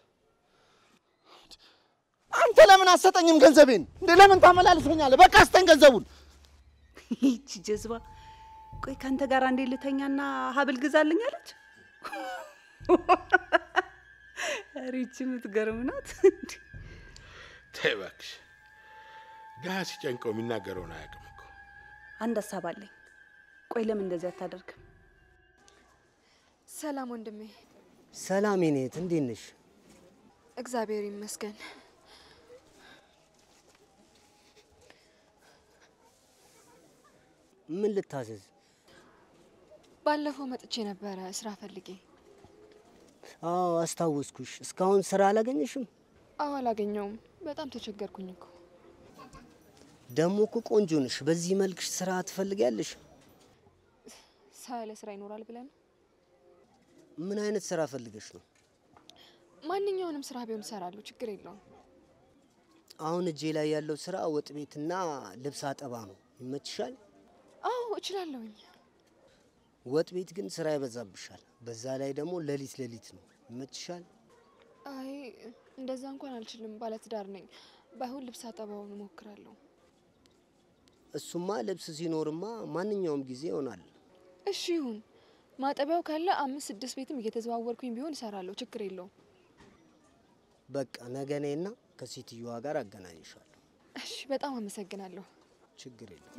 አንተ ለምን አትሰጠኝም ገንዘቤን? እንዴ ለምን ታመላልሰኛለህ? በቃ ስጠኝ ገንዘቡን። ይቺ ጀዝባ ቆይ ከአንተ ጋር አንዴ ልተኛና ሀብል ግዛልኝ አለች። ኧረ ይቺ የምትገርም ናት። ተይ እባክሽ፣ ድሀ ሲጨንቀው የሚናገረውን አያውቅም እኮ። አንድ ሀሳብ አለኝ። ቆይ ለምን እንደዚህ አታደርግም? ሰላም ወንድሜ። ሰላም ኔት፣ እንዴት ነሽ? እግዚአብሔር ይመስገን። ምን ልታዘዝ? ባለፈው መጥቼ ነበረ ስራ ፈልጌ። አዎ አስታወስኩሽ። እስካሁን ስራ አላገኘሽም? አዎ አላገኘውም። በጣም ተቸገርኩኝ እኮ። ደግሞ እኮ ቆንጆ ነሽ። በዚህ መልክሽ ስራ ትፈልጊያለሽ? ሰው ያለ ስራ ይኖራል ብለን ምን አይነት ስራ ፈልገሽ ነው? ማንኛውንም ስራ ቢሆን እሰራለሁ፣ ችግር የለውም። አሁን እጄ ላይ ያለው ስራ ወጥ ቤትና ልብስ አጠባ ነው። ይመችሻል? አዎ እችላለሁኝ። ወጥ ቤት ግን ስራ ይበዛብሻል። በዛ ላይ ደግሞ ሌሊት ሌሊት ነው። ይመችሻል? አይ እንደዛ እንኳን አልችልም፣ ባለትዳር ነኝ። ባይሆን ልብስ አጠባውን እሞክራለሁ። እሱማ ልብስ ሲኖርማ ማንኛውም ጊዜ ይሆናል። እሺ ይሁን። ማጠቢያው ካለ አምስት ስድስት ቤትም እየተዘዋወርኩኝ ቢሆን እሰራለሁ፣ ችግር የለውም። በቃ ነገ ነይና ከሴትዮዋ ጋር አገናኝሻለሁ። እሺ፣ በጣም አመሰግናለሁ። ችግር የለም።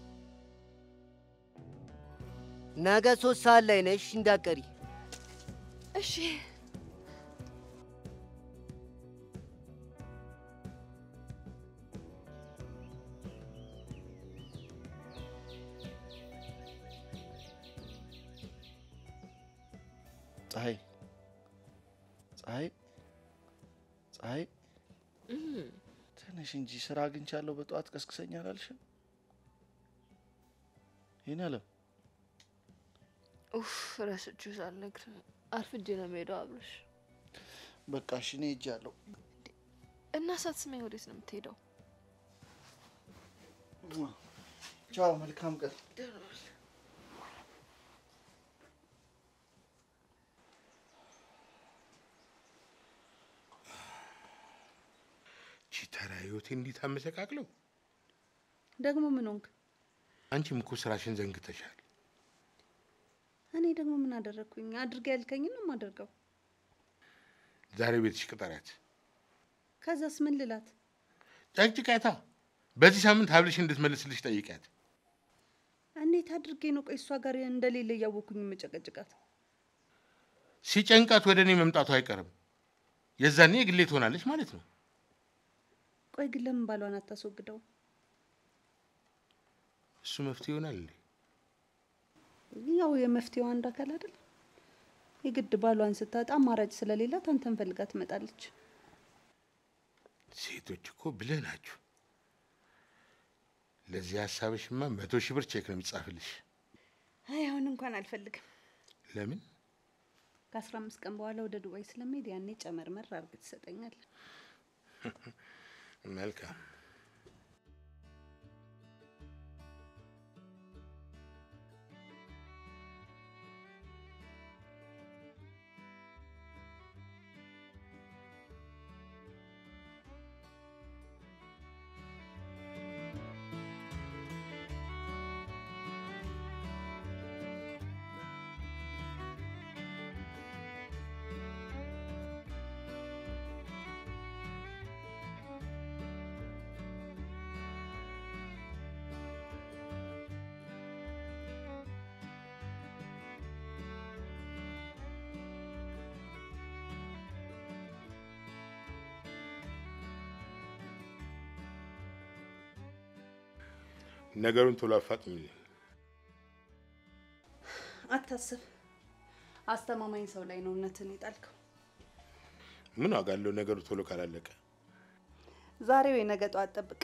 ነገ ሶስት ሰዓት ላይ ነሽ እንዳቀሪ። እሺ ፀሐይ ፀሐይ ፀሐይ ትንሽ እንጂ ስራ አግኝቻለሁ በጠዋት ቀስቅሰኝ አላልሽም? ይህን አለም ኡፍ ረስቼው ሳልነግርህ አርፍጄ ነው የምሄደው። አብርሽ በቃ እሺ እኔ ሄጃለሁ። እና ሳትስማኝ ወዴት ነው የምትሄደው? ቻው፣ መልካም ቀን። ቺ ተራ ህይወቴ እንዲህ ታመሰቃቅለው። ደግሞ ምን ሆንክ? አንቺም እኮ ስራሽን ዘንግተሻል። እኔ ደግሞ ምን አደረግኩኝ? አድርጌ ያልከኝን ነው የማደርገው። ዛሬ ቤትሽ ቅጠሪያት፣ ከዛስ ምን ልላት? ጨቅጭቃታ። በዚህ ሳምንት ሀብልሽ እንድትመልስልሽ ጠይቂያት። እንዴት አድርጌ ነው ቆይ እሷ ጋር እንደሌለ እያወኩኝ የምጨቀጭቃት? ሲጨንቃት ወደ እኔ መምጣቱ አይቀርም። የዛኔ የግሌ ትሆናለች ማለት ነው። ቆይ ግን ለምን ባሏን አታስወግደው? እሱ መፍትሄ ይሆናል እንዴ? ያው የመፍትሄው አንድ አካል አይደል? የግድ ባሏን ስታጣ አማራጭ ስለሌላት አንተን ፈልጋ ትመጣለች። ሴቶች እኮ ብልህ ናችሁ። ለዚህ ሀሳብሽማ መቶ ሺህ ብር ቼክ ነው የሚጻፍልሽ። አይ አሁን እንኳን አልፈልግም። ለምን? ከአስራ አምስት ቀን በኋላ ወደ ዱባይ ስለምሄድ ያኔ ጨመርመር አድርገህ ትሰጠኛለህ። መልካም። ነገሩን ቶሎ አፋጥኝልኝ። አታስብ፣ አስተማማኝ ሰው ላይ ነው እውነትን የጣልከው። ምን ዋጋ አለው ነገሩ ቶሎ ካላለቀ? ዛሬ ወይ ነገ ጠዋት ጠብቅ።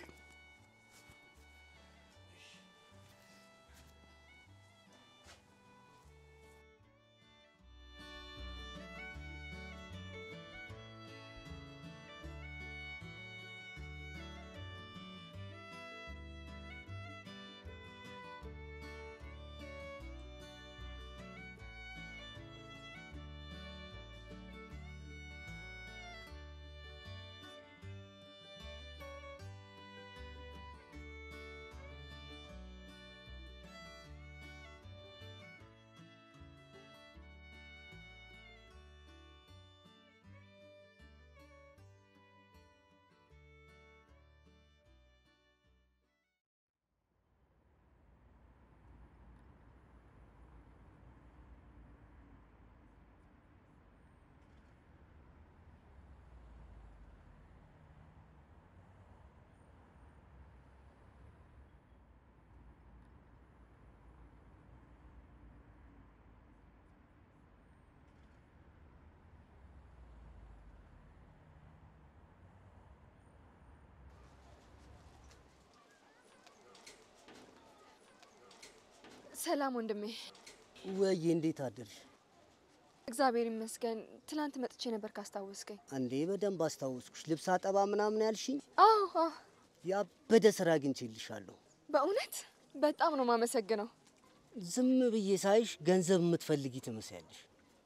ሰላም ወንድሜ። ወዬ እንዴት አደርሽ? እግዚአብሔር ይመስገን። ትናንት መጥቼ ነበር ካስታወስከኝ። እንዴ በደንብ አስታወስኩሽ። ልብስ አጠባ ምናምን ያልሽኝ አዎ አዎ፣ ያበደ ስራ አግኝቼልሻለሁ። በእውነት በጣም ነው ማመሰግነው። ዝም ብዬ ሳይሽ ገንዘብ የምትፈልጊ ትመስያለሽ።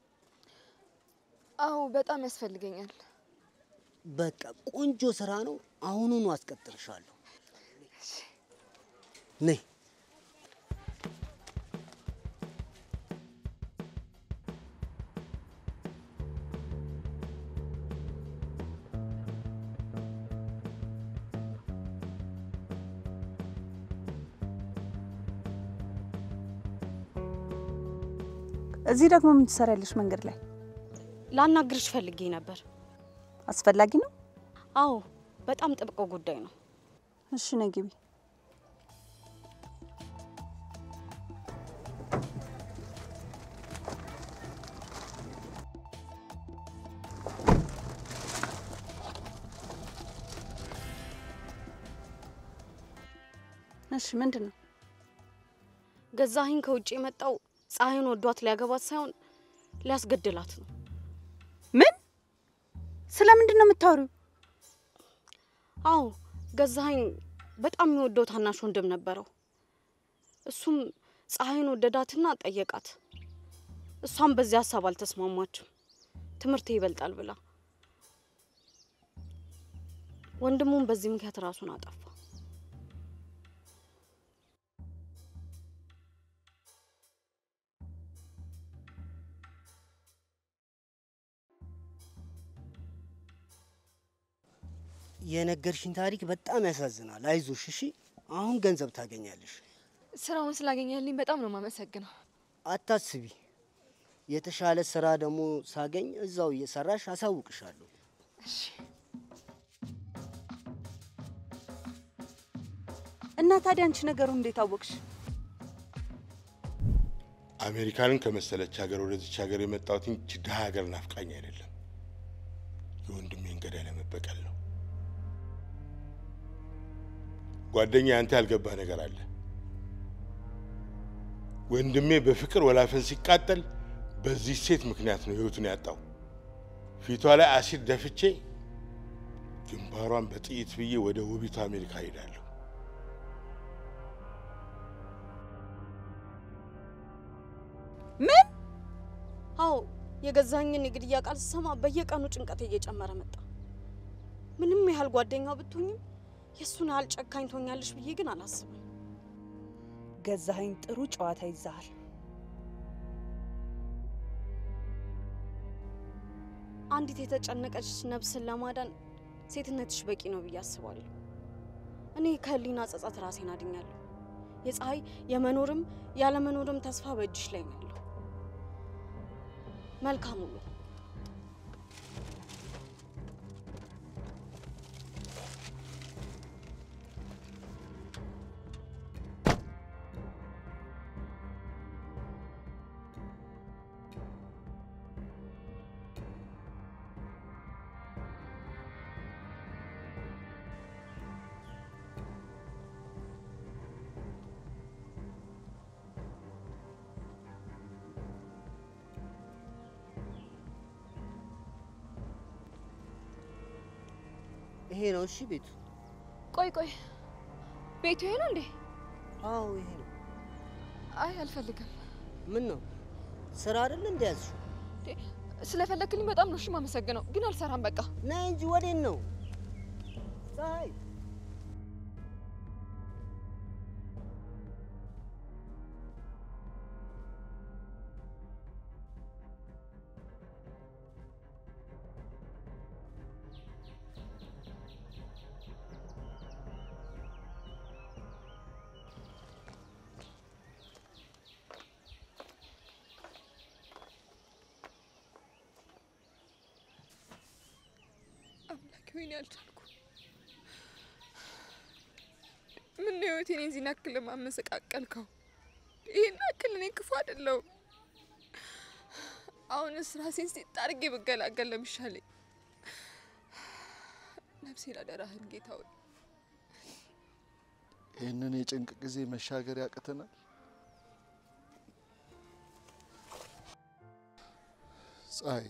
አዎ በጣም ያስፈልገኛል። በቃ ቆንጆ ስራ ነው። አሁኑኑ አስቀጥርሻለሁ። ነይ እዚህ ደግሞ ምን ትሰሪያለሽ መንገድ ላይ? ላናግርሽ ፈልጌ ነበር። አስፈላጊ ነው? አዎ በጣም ጥብቅ ጉዳይ ነው። እሺ ነይ ግቢ። እሺ ምንድን ነው? ገዛኸኝ ከውጭ የመጣው ፀሐይን ወዷት ሊያገባት ሳይሆን ሊያስገድላት ነው። ምን? ስለምንድን ነው የምታወሪው? አዎ ገዛኸኝ በጣም የሚወደው ታናሽ ወንድም ነበረው። እሱም ፀሐይን ወደዳትና ጠየቃት። እሷም በዚህ ሀሳብ አልተስማማችም። ትምህርቴ ይበልጣል ብላ ወንድሙም በዚህ ምክንያት ራሱን አጠፋ። የነገርሽኝ ታሪክ በጣም ያሳዝናል። አይዞሽ እሺ። አሁን ገንዘብ ታገኛለሽ። ስራውን ስላገኘልኝ በጣም ነው ማመሰግነው። አታስቢ። የተሻለ ስራ ደግሞ ሳገኝ እዛው እየሰራሽ አሳውቅሻለሁ። እና ታዲያ አንቺ ነገሩን እንዴት አወቅሽ? አሜሪካንን ከመሰለች ሀገር ወደዚች ሀገር የመጣሁት እንጂ ድሀ ሀገር ናፍቃኝ አይደለም። የወንድሜን ገዳይ ለመበቀል ነው። ጓደኛ፣ አንተ ያልገባህ ነገር አለ። ወንድሜ በፍቅር ወላፈን ሲቃጠል በዚህ ሴት ምክንያት ነው ህይወቱን ያጣው። ፊቷ ላይ አሲድ ደፍቼ ግንባሯን በጥይት ብዬ ወደ ውቢቷ አሜሪካ ሄዳለሁ። ምን? አዎ የገዛኸኝን የግድያ ቃል ስሰማ በየቀኑ ጭንቀት እየጨመረ መጣ። ምንም ያህል ጓደኛው ብትሆኝም የእሱን ያህል ጨካኝ ትሆኛለሽ ብዬ ግን አላስብም። ገዛኸኝ ጥሩ ጨዋታ ይዛሃል። አንዲት የተጨነቀች ነፍስን ለማዳን ሴትነትሽ በቂ ነው ብዬ አስባለሁ። እኔ ከህሊና ጸጸት ራሴን አድኛለሁ። የፀሐይ የመኖርም ያለመኖርም ተስፋ በእጅሽ ላይ ነው ያለው። መልካም ውሎ። ይሄ ነው እሺ ቤቱ። ቆይ ቆይ፣ ቤቱ ይሄ ነው እንዴ? አዎ ይሄ ነው። አይ አልፈልግም። ምን ነው ስራ አይደል እንደ ያዝሽው? ስለፈለክልኝ በጣም ነው እሺ የማመሰግነው፣ ግን አልሰራም። በቃ ነይ እንጂ ወዴት ነው ፀሐይ? አምላኬ ወይኔ አልቻልኩ። ምን ነው ህይወቴን የዚህን ያክል ማመሰቃቀልከው? ይህን ያክል እኔ ክፉ አይደለሁም። አሁንስ ራሴን ሴት አድርጌ ብገላገል ነው የሚሻለኝ። ነፍሴን አደራህን ጌታ ሆይ። ይህንን የጭንቅ ጊዜ መሻገር ያቅተናል። ፀሐይ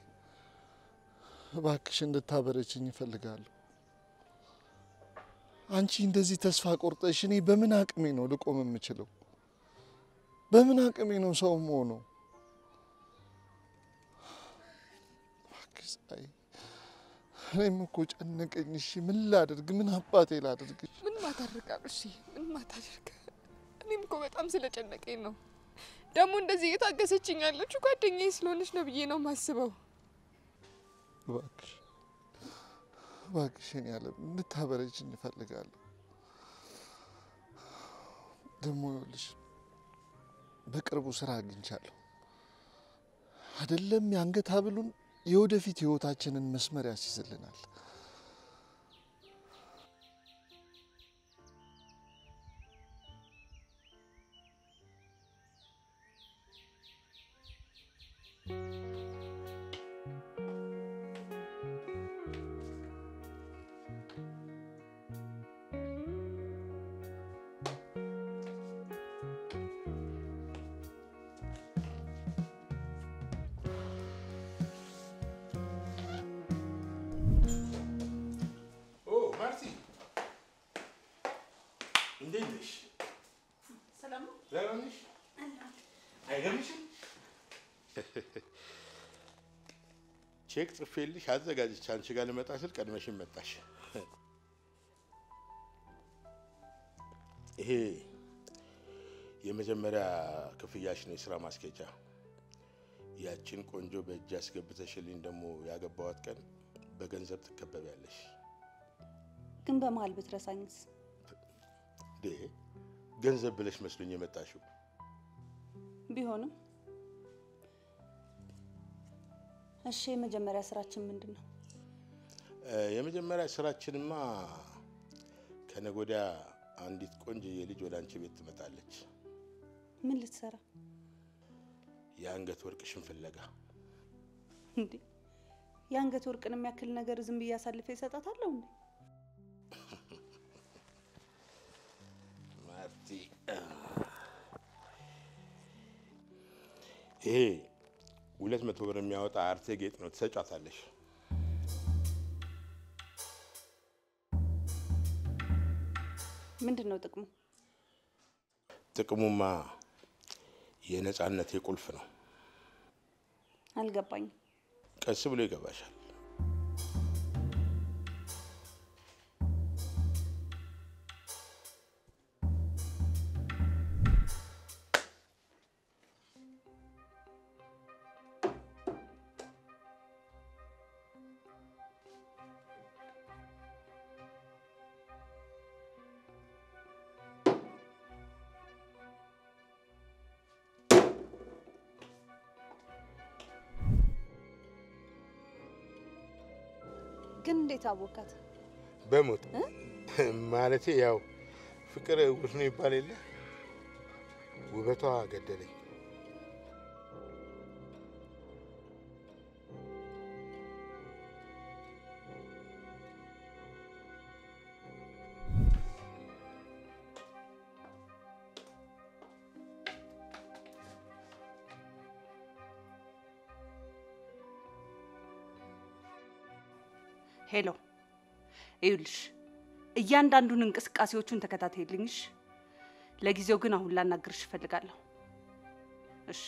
እባክሽ እንድታበረችኝ እፈልጋለሁ። አንቺ እንደዚህ ተስፋ ቆርጠሽ እኔ በምን አቅሜ ነው ልቆም የምችለው? በምን አቅሜ ነው ሰው መሆነው? እባክሽ ፀሐይ፣ እኔም እኮ ጨነቀኝ። እሺ ምን ላድርግ? ምን አባቴ ላድርግ? ምን ማታደርግ አብርሽ፣ ምን ማታደርግ? እኔም እኮ በጣም ስለጨነቀኝ ነው። ደግሞ እንደዚህ እየታገሰችኝ ያለችው ጓደኛዬ ስለሆነች ነው ብዬ ነው የማስበው። እባክሽ እባክሽን ያለ እንድታበረችኝ እፈልጋለሁ። ደግሞ ይኸውልሽ በቅርቡ ስራ አግኝቻለሁ። አይደለም የአንገት ሐብሉን የወደፊት ህይወታችንን መስመር ያስይዝልናል። ኦ ማርቲ እንዴት ነሽ? ሰላም ነው? ደህና ነሽ? አይገርምሽም? ቼክ ጽፌልሽ አዘጋጅቼ አንቺ ጋር ልመጣ ስል ቀድመሽን መጣሽ። ይሄ የመጀመሪያ ክፍያሽ ነው፣ የስራ ማስኬጃ። ያችን ቆንጆ በእጅ አስገብተሽልኝ ደግሞ ያገባዋት ቀን በገንዘብ ትከበቢያለሽ። ግን በመሀል ብትረሳኝስ? ዴ ገንዘብ ብለሽ መስሎኝ የመጣሽው። ቢሆንም እሺ፣ የመጀመሪያ ስራችን ምንድን ነው? እ፣ የመጀመሪያ ስራችንማ ከነገ ወዲያ አንዲት ቆንጆዬ ልጅ ወደ አንቺ ቤት ትመጣለች። ምን ልትሰራ የአንገት ወርቅሽን ፍለጋ። እንዴ? የአንገት ወርቅን የሚያክል ነገር ዝም ብዬ አሳልፌ ይሰጣታለሁ እንዴ? ማርቲ፣ ይሄ ሁለት መቶ ብር የሚያወጣ አርቴ ጌጥ ነው። ትሰጫታለሽ። ምንድን ነው ጥቅሙ? ጥቅሙማ የነጻነት የቁልፍ ነው። አልገባኝም። ቀስ ብሎ ይገባሻል። ግን እንዴት አወካት? በሞት ማለቴ ያው ፍቅር እውር ነው ይባል የለ ውበቷ ገደለኝ። ሄሎ፣ ይኸውልሽ እያንዳንዱን እንቅስቃሴዎቹን ተከታተይልኝሽ። ለጊዜው ግን አሁን ላናግርሽ እፈልጋለሁ። እሺ።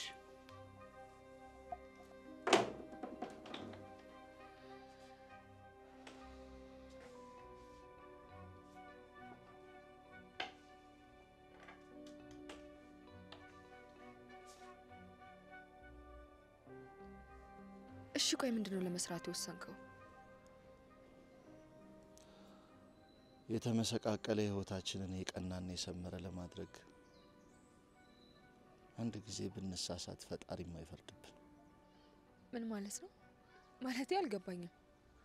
እሺ ቆይ ምንድን ነው ለመስራት የወሰንከው? የተመሰቃቀለ ህይወታችንን የቀናና የሰመረ ለማድረግ አንድ ጊዜ ብንሳሳት ፈጣሪም አይፈርድብን። ምን ማለት ነው? ማለቴ አልገባኝም።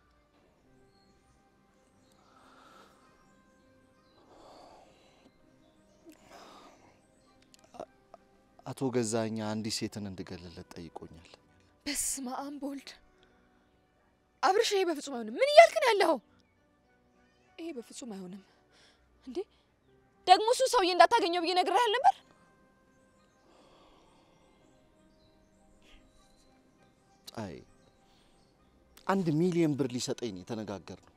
አቶ ገዛኛ አንዲት ሴትን እንድገልለት ጠይቆኛል። በስመ አብ በወልድ አብርሽ፣ ይሄ በፍጹም አይሆንም። ምን እያልክ ነው ያለኸው? ይሄ በፍጹም አይሆንም። እንዴ ደግሞ እሱ ሰውዬ እንዳታገኘው ብዬ ነግሬሃል ነበር። ፀሐይ አንድ ሚሊዮን ብር ሊሰጠኝ ነው የተነጋገርነው።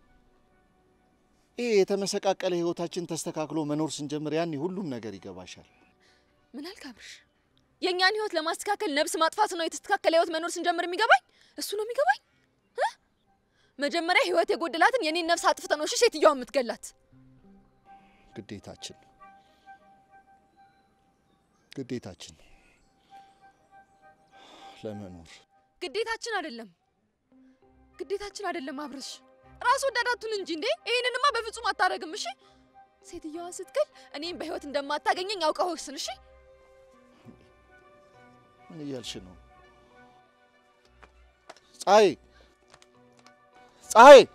ይሄ የተመሰቃቀለ ህይወታችን ተስተካክሎ መኖር ስንጀምር ያኔ ሁሉም ነገር ይገባሻል። ምን አልክ አብርሽ? የእኛን ህይወት ለማስተካከል ነብስ ማጥፋት ነው የተስተካከለ ህይወት መኖር ስንጀምር የሚገባኝ እሱ ነው የሚገባኝ እ? መጀመሪያ ህይወት የጎደላትን የኔን ነፍስ አጥፍተ ነው እሺ ሴትዮዋ የምትገላት። ግዴታችን ግዴታችን ለመኖር ግዴታችን አይደለም ግዴታችን አይደለም አብርሽ፣ ራስ ወዳዳቱን እንጂ እንዴ! ይህንንማ በፍጹም አታደርግም። እሺ ሴትዮዋ ስትገል እኔም በህይወት እንደማታገኘኝ አውቀህ ወስን። እሺ ምን እያልሽ ነው? ፀሐይ ፀሐይ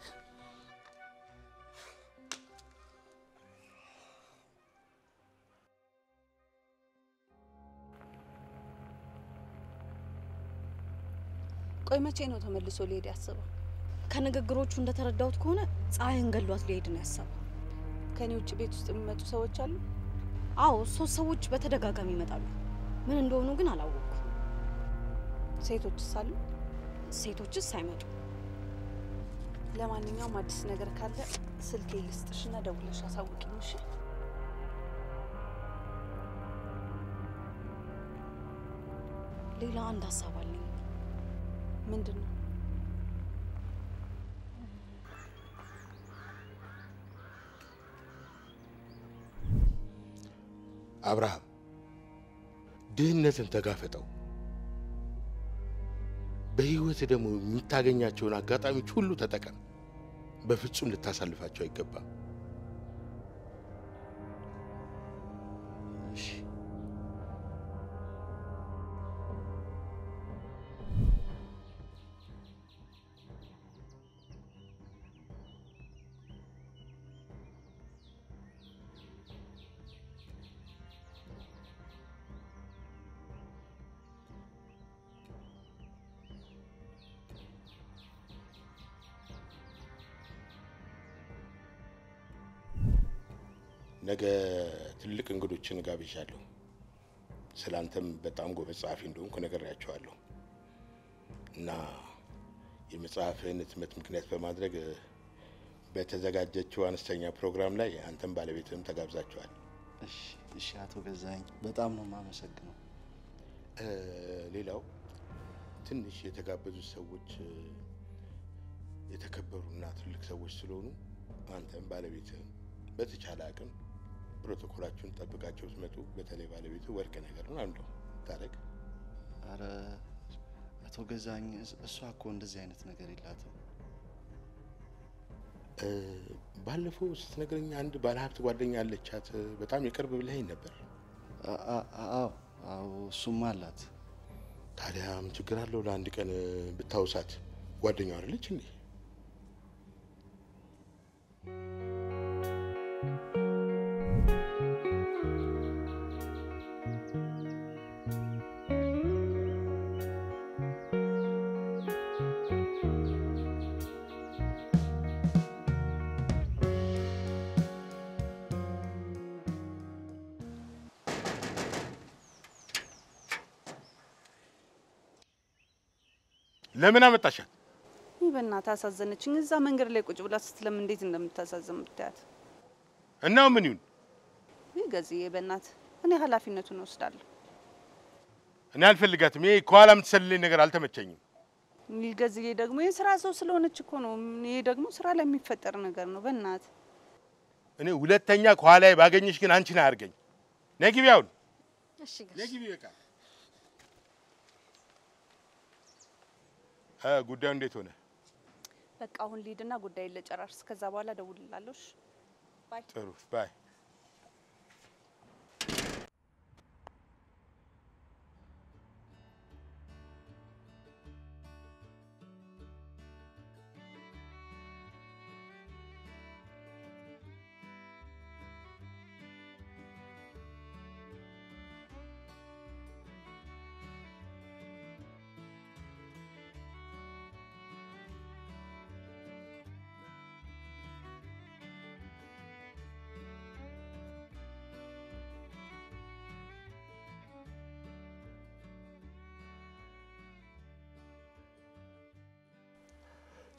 ቆይ መቼ ነው ተመልሶ ሊሄድ ያስበው? ከንግግሮቹ እንደተረዳሁት ከሆነ ፀሐይን ገሏት ሊሄድ ነው ያሰበው። ከኔ ውጭ ቤት ውስጥ የሚመጡ ሰዎች አሉ? አዎ ሶስት ሰዎች በተደጋጋሚ ይመጣሉ። ምን እንደሆኑ ግን አላወቅኩም። ሴቶችስ አሉ? ሴቶችስ አይመጡ። ለማንኛውም አዲስ ነገር ካለ ስልኬ ልስጥሽና ደውለሽ አሳውቂኝ። እሺ? ሌላ አንድ ሀሳብ አለኝ። ምንድን ነው? አብርሃም ድህነትን ተጋፈጠው። በህይወት ደግሞ የምታገኛቸውን አጋጣሚዎች ሁሉ ተጠቀም። በፍጹም ልታሳልፋቸው አይገባም። ነገ ትልቅ እንግዶችን ጋብዣለሁ። ስለ አንተም በጣም ጎበዝ ጸሐፊ እንደሆንኩ ነግሬያቸዋለሁ እና የመጽሐፍህን ህትመት ምክንያት በማድረግ እ፣ በተዘጋጀችው አነስተኛ ፕሮግራም ላይ አንተም ባለቤትህም ተጋብዛችኋል። እሺ እሺ፣ አቶ ገዛኸኝ በጣም ነው የማመሰግነው። እ፣ ሌላው ትንሽ የተጋበዙት ሰዎች እ፣ የተከበሩና ትልቅ ሰዎች ስለሆኑ አንተም ባለቤትህም በተቻለ አቅም ፕሮቶኮላችሁን ጠብቃቸው ስትመጡ፣ በተለይ ባለቤቱ ወርቅ ነገር ነው አንዱ ታረግ አረ አቶ ገዛኸኝ እስ- እሷ እኮ እንደዚህ አይነት ነገር የላትም። እ፣ ባለፈው ስትነግረኝ አንድ ባለሀብት ጓደኛ አለቻት እ፣ በጣም የቅርብ ብለኸኝ ነበር። አ- አ- አዎ አዎ፣ እሱማ አላት። ታዲያ ምን ችግር አለው? ለአንድ ቀን እ፣ ብታውሳት ጓደኛው አይደለች እንዴ? ለምን አመጣሻት? ይህ በእናትህ አሳዘነችኝ። እዛ መንገድ ላይ ቁጭ ብላ ስትለም እንዴት እንደምታሳዝን ብታያት። እና ምን ይሁን? ይህ ገዝዬ በእናትህ እኔ ኃላፊነቱን እወስዳለሁ። እኔ አልፈልጋትም። ይሄ ከኋላ የምትሰልለኝ ነገር አልተመቸኝም። ይህ ገዝዬ ደግሞ የስራ ሰው ስለሆነች እኮ ነው። ይሄ ደግሞ ስራ ላይ የሚፈጠር ነገር ነው። በእናትህ እኔ ሁለተኛ ከኋላ ባገኘሽ ግን አንቺን አያርገኝ። ነይ ግቢ አሁን እሺ ነይ ግቢ በቃ። እ ጉዳዩ እንዴት ሆነ? በቃ አሁን ልሂድና ጉዳይን ልጨራርስ። ከዛ በኋላ እደውልልሃለሁ። እሺ? ባይ። ጥሩ ባይ።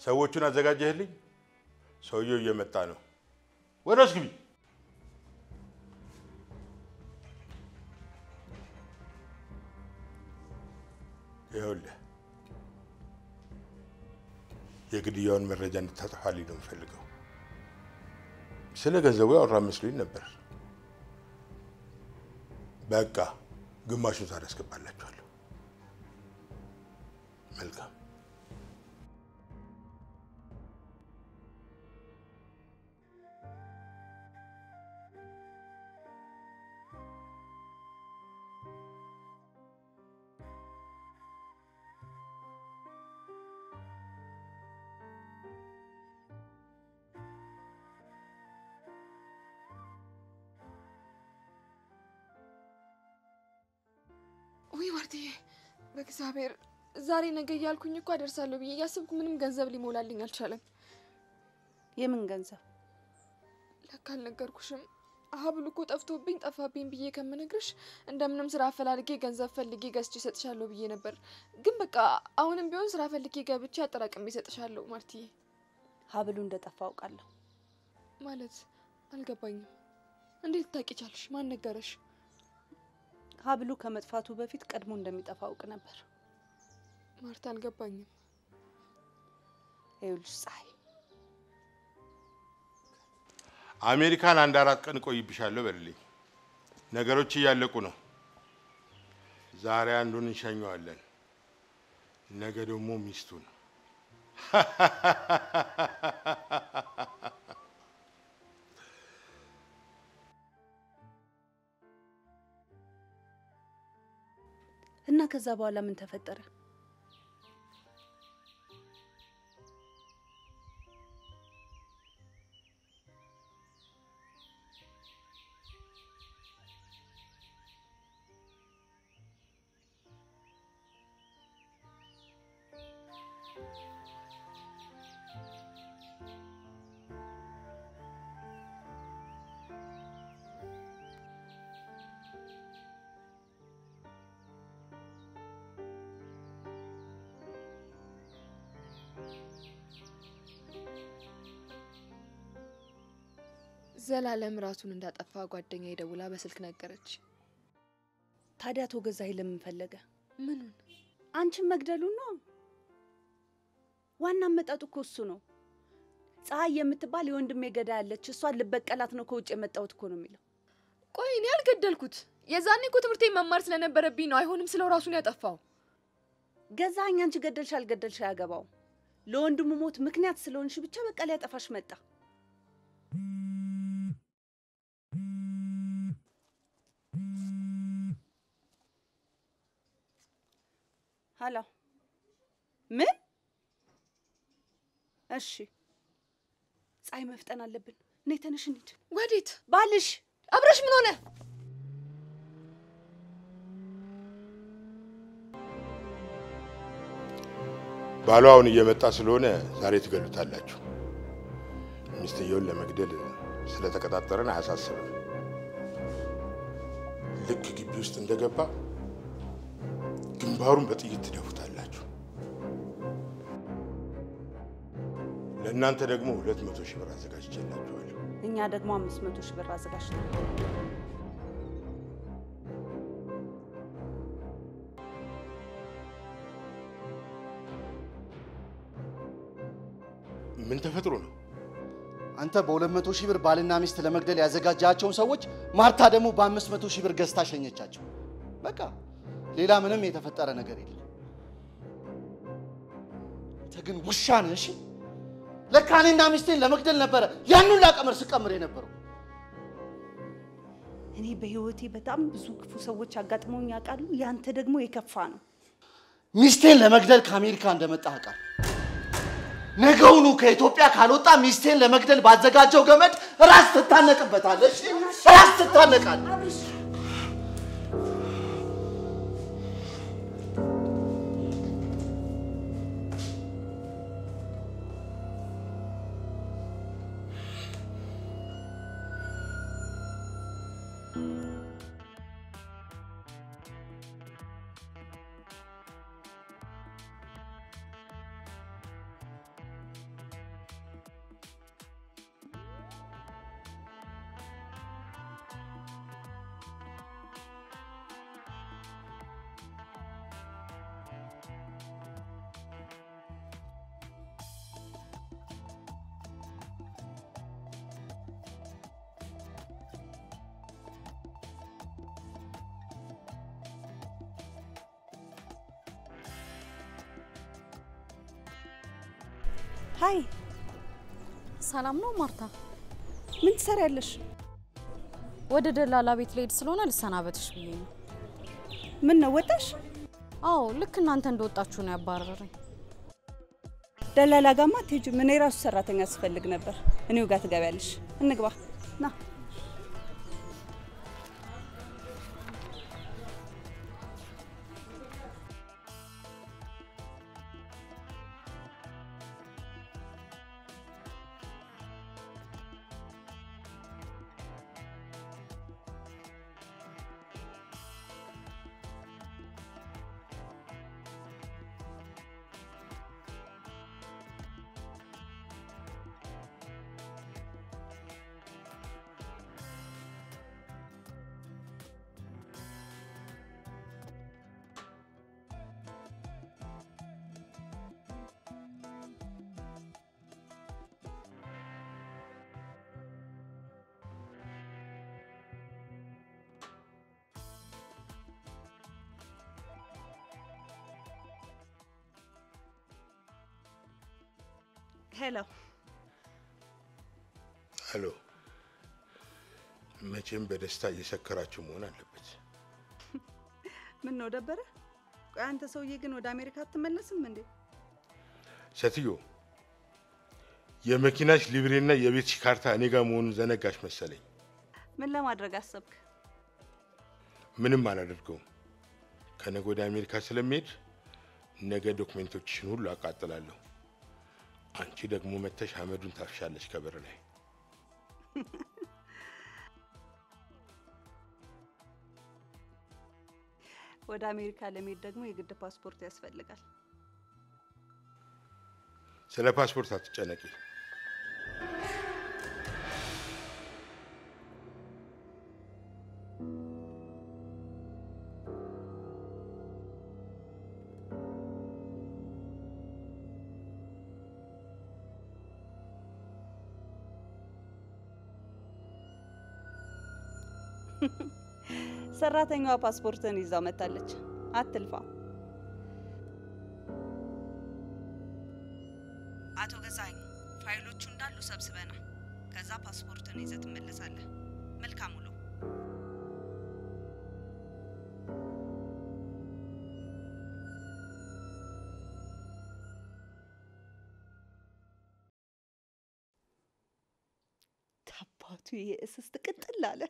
ሰዎቹን አዘጋጀህልኝ? ሰውየው እየመጣ ነው። ወደ ውስጥ ግቢ። ይኸውልህ የግድያውን መረጃ እንድታጠፋልኝ ነው የምፈልገው። ስለ ገንዘቡ ያወራ መስሎኝ ነበር። በቃ ግማሹን ዛሬ አስገባላችኋለሁ። መልካም ውይ ማርትዬ፣ በእግዚአብሔር ዛሬ ነገ እያልኩኝ እኮ አደርሳለሁ ብዬ እያስብኩ ምንም ገንዘብ ሊሞላልኝ አልቻለም። የምን ገንዘብ? ለካ አልነገርኩሽም። ሀብሉ እኮ ጠፍቶብኝ ጠፋብኝ ብዬ ከምነግርሽ እንደምንም ስራ አፈላልጌ ገንዘብ ፈልጌ ገዝቼ እሰጥሻለሁ ብዬ ነበር። ግን በቃ አሁንም ቢሆን ስራ ፈልጌ ገብቼ አጠራቅሜ እሰጥሻለሁ ማርትዬ። ሀብሉ እንደጠፋ አውቃለሁ። ማለት አልገባኝም። እንዴት ታውቂ ቻልሽ? ማን ነገረሽ? ሀብሉ ከመጥፋቱ በፊት ቀድሞ እንደሚጠፋ አውቅ ነበር። ማርታ አልገባኝም። ይኸውልሽ ፀሐይ፣ አሜሪካን አንድ አራት ቀን እቆይብሻለሁ በልልኝ። ነገሮች እያለቁ ነው። ዛሬ አንዱን እንሸኘዋለን፣ ነገ ደግሞ ሚስቱን። እና ከዛ በኋላ ምን ተፈጠረ? ዘላለም ራሱን እንዳጠፋ ጓደኛ ደውላ በስልክ ነገረች። ታዲያ አቶ ገዛኸኝ ለምን ፈለገ? ምኑን? አንቺን መግደሉን ነው። ዋና አመጣጡ እኮ እሱ ነው። ፀሐይ የምትባል የወንድሜ ገዳይ አለች፣ እሷን ልበቀላት ነው ከውጭ የመጣሁት እኮ ነው የሚለው። ቆይ እኔ አልገደልኩት። የዛኔ እኮ ትምህርቴን መማር ስለነበረብኝ ነው። አይሆንም ስለው ራሱን ያጠፋው። ገዛኸኝ አንቺ ገደልሽ አልገደልሽ አያገባውም። ለወንድሙ ሞት ምክንያት ስለሆንሽ ብቻ በቃ ሊያጠፋሽ መጣ። ሀሎ፣ ምን? እሺ፣ ፀሐይ መፍጠን አለብን። ነይ ተነሽ እንሂድ። ወዴት? ባልሽ አብረሽ ምን ሆነ? ባሏ አሁን እየመጣ ስለሆነ ዛሬ ትገሉታላችሁ። ሚስትየውን ለመግደል ስለተቀጣጠረን አያሳስብም። ልክ ግቢ ውስጥ እንደገባ ግንባሩን በጥይት ትደፉታላችሁ። ለእናንተ ደግሞ ሁለት መቶ ሺህ ብር አዘጋጅቼላችኋለሁ። እኛ ደግሞ አምስት መቶ ሺህ ብር አዘጋጅተን ምን ተፈጥሮ ነው? አንተ በሁለት መቶ ሺህ ብር ባልና ሚስት ለመግደል ያዘጋጃቸውን ሰዎች ማርታ ደግሞ በአምስት መቶ ሺህ ብር ገዝታ ሸኘቻቸው። በቃ ሌላ ምንም የተፈጠረ ነገር የለም። አንተ ግን ውሻ ነህ። እሺ ለካ እኔና ሚስቴን ለመግደል ነበረ ያንን ላቀመር ስቀምር የነበረው። እኔ በህይወቴ በጣም ብዙ ክፉ ሰዎች አጋጥመውኝ ያውቃሉ። ያንተ ደግሞ የከፋ ነው። ሚስቴን ለመግደል ከአሜሪካ እንደመጣ አውቃለሁ። ነገውኑ ከኢትዮጵያ ካልወጣ ሚስቴን ለመግደል ባዘጋጀው ገመድ ራስ ትታነቅበታለህ። እሺ ራስ ትታነቃለህ። ሀይ፣ ሰላም ነው ማርታ? ምን ትሰሪያለሽ? ወደ ደላላ ቤት ልሄድ ስለሆነ ልሰናበትሽ ብዬ ነው። ምን ነው ወጣሽ? አዎ ልክ እናንተ እንደወጣችሁ ነው ያባረረኝ። ደላላ ጋማ አትሄጂም። እኔ ራሱ ሰራተኛ ስፈልግ ነበር። እኔው ጋር ትገቢያለሽ። እንግባ ና። ሄሎ ሄሎ። መቼም በደስታ እየሰከራችሁ መሆን አለበት። ምን ነው ደበረ? ቆይ አንተ ሰውዬ ግን ወደ አሜሪካ አትመለስም እንዴ? ሴትዮ የመኪናሽ ሊብሬና የቤትሽ ካርታ እኔ ጋር መሆኑን ዘነጋሽ መሰለኝ። ምን ለማድረግ አሰብክ? ምንም አላደርገውም። ከነገ ወደ አሜሪካ ስለሚሄድ ነገ ዶክሜንቶችሽን ሁሉ አቃጥላለሁ። አንቺ ደግሞ መተሽ አመዱን ታፍሻለች ከበር ላይ። ወደ አሜሪካ ለመሄድ ደግሞ የግድ ፓስፖርት ያስፈልጋል። ስለ ፓስፖርት አትጨነቂ። ሰራተኛዋ ፓስፖርትን ይዛው መታለች። አትልፋ። አቶ ገዛኝ ፋይሎቹ እንዳሉ ሰብስበናል። ከዛ ፓስፖርትን ይዘህ ትመለሳለህ። መልካም ውሎ። ታባቱ የእስስት ቅጥል አለ።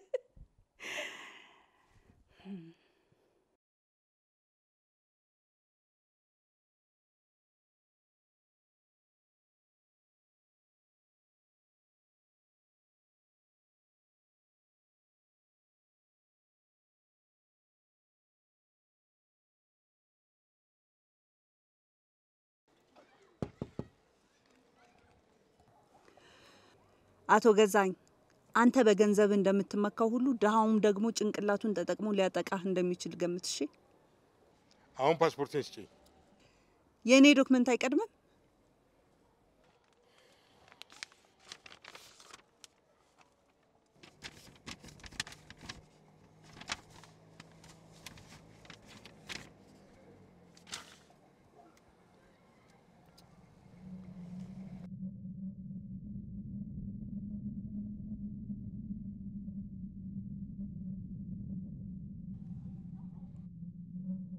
አቶ ገዛኝ አንተ በገንዘብ እንደምትመካው ሁሉ ድሃውም ደግሞ ጭንቅላቱን ተጠቅሞ ሊያጠቃህ እንደሚችል ገምት። እሺ፣ አሁን ፓስፖርቴን ስጪኝ። የእኔ ዶክመንት አይቀድምም?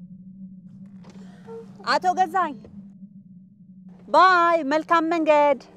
አቶ ገዛኝ ባይ፣ መልካም መንገድ።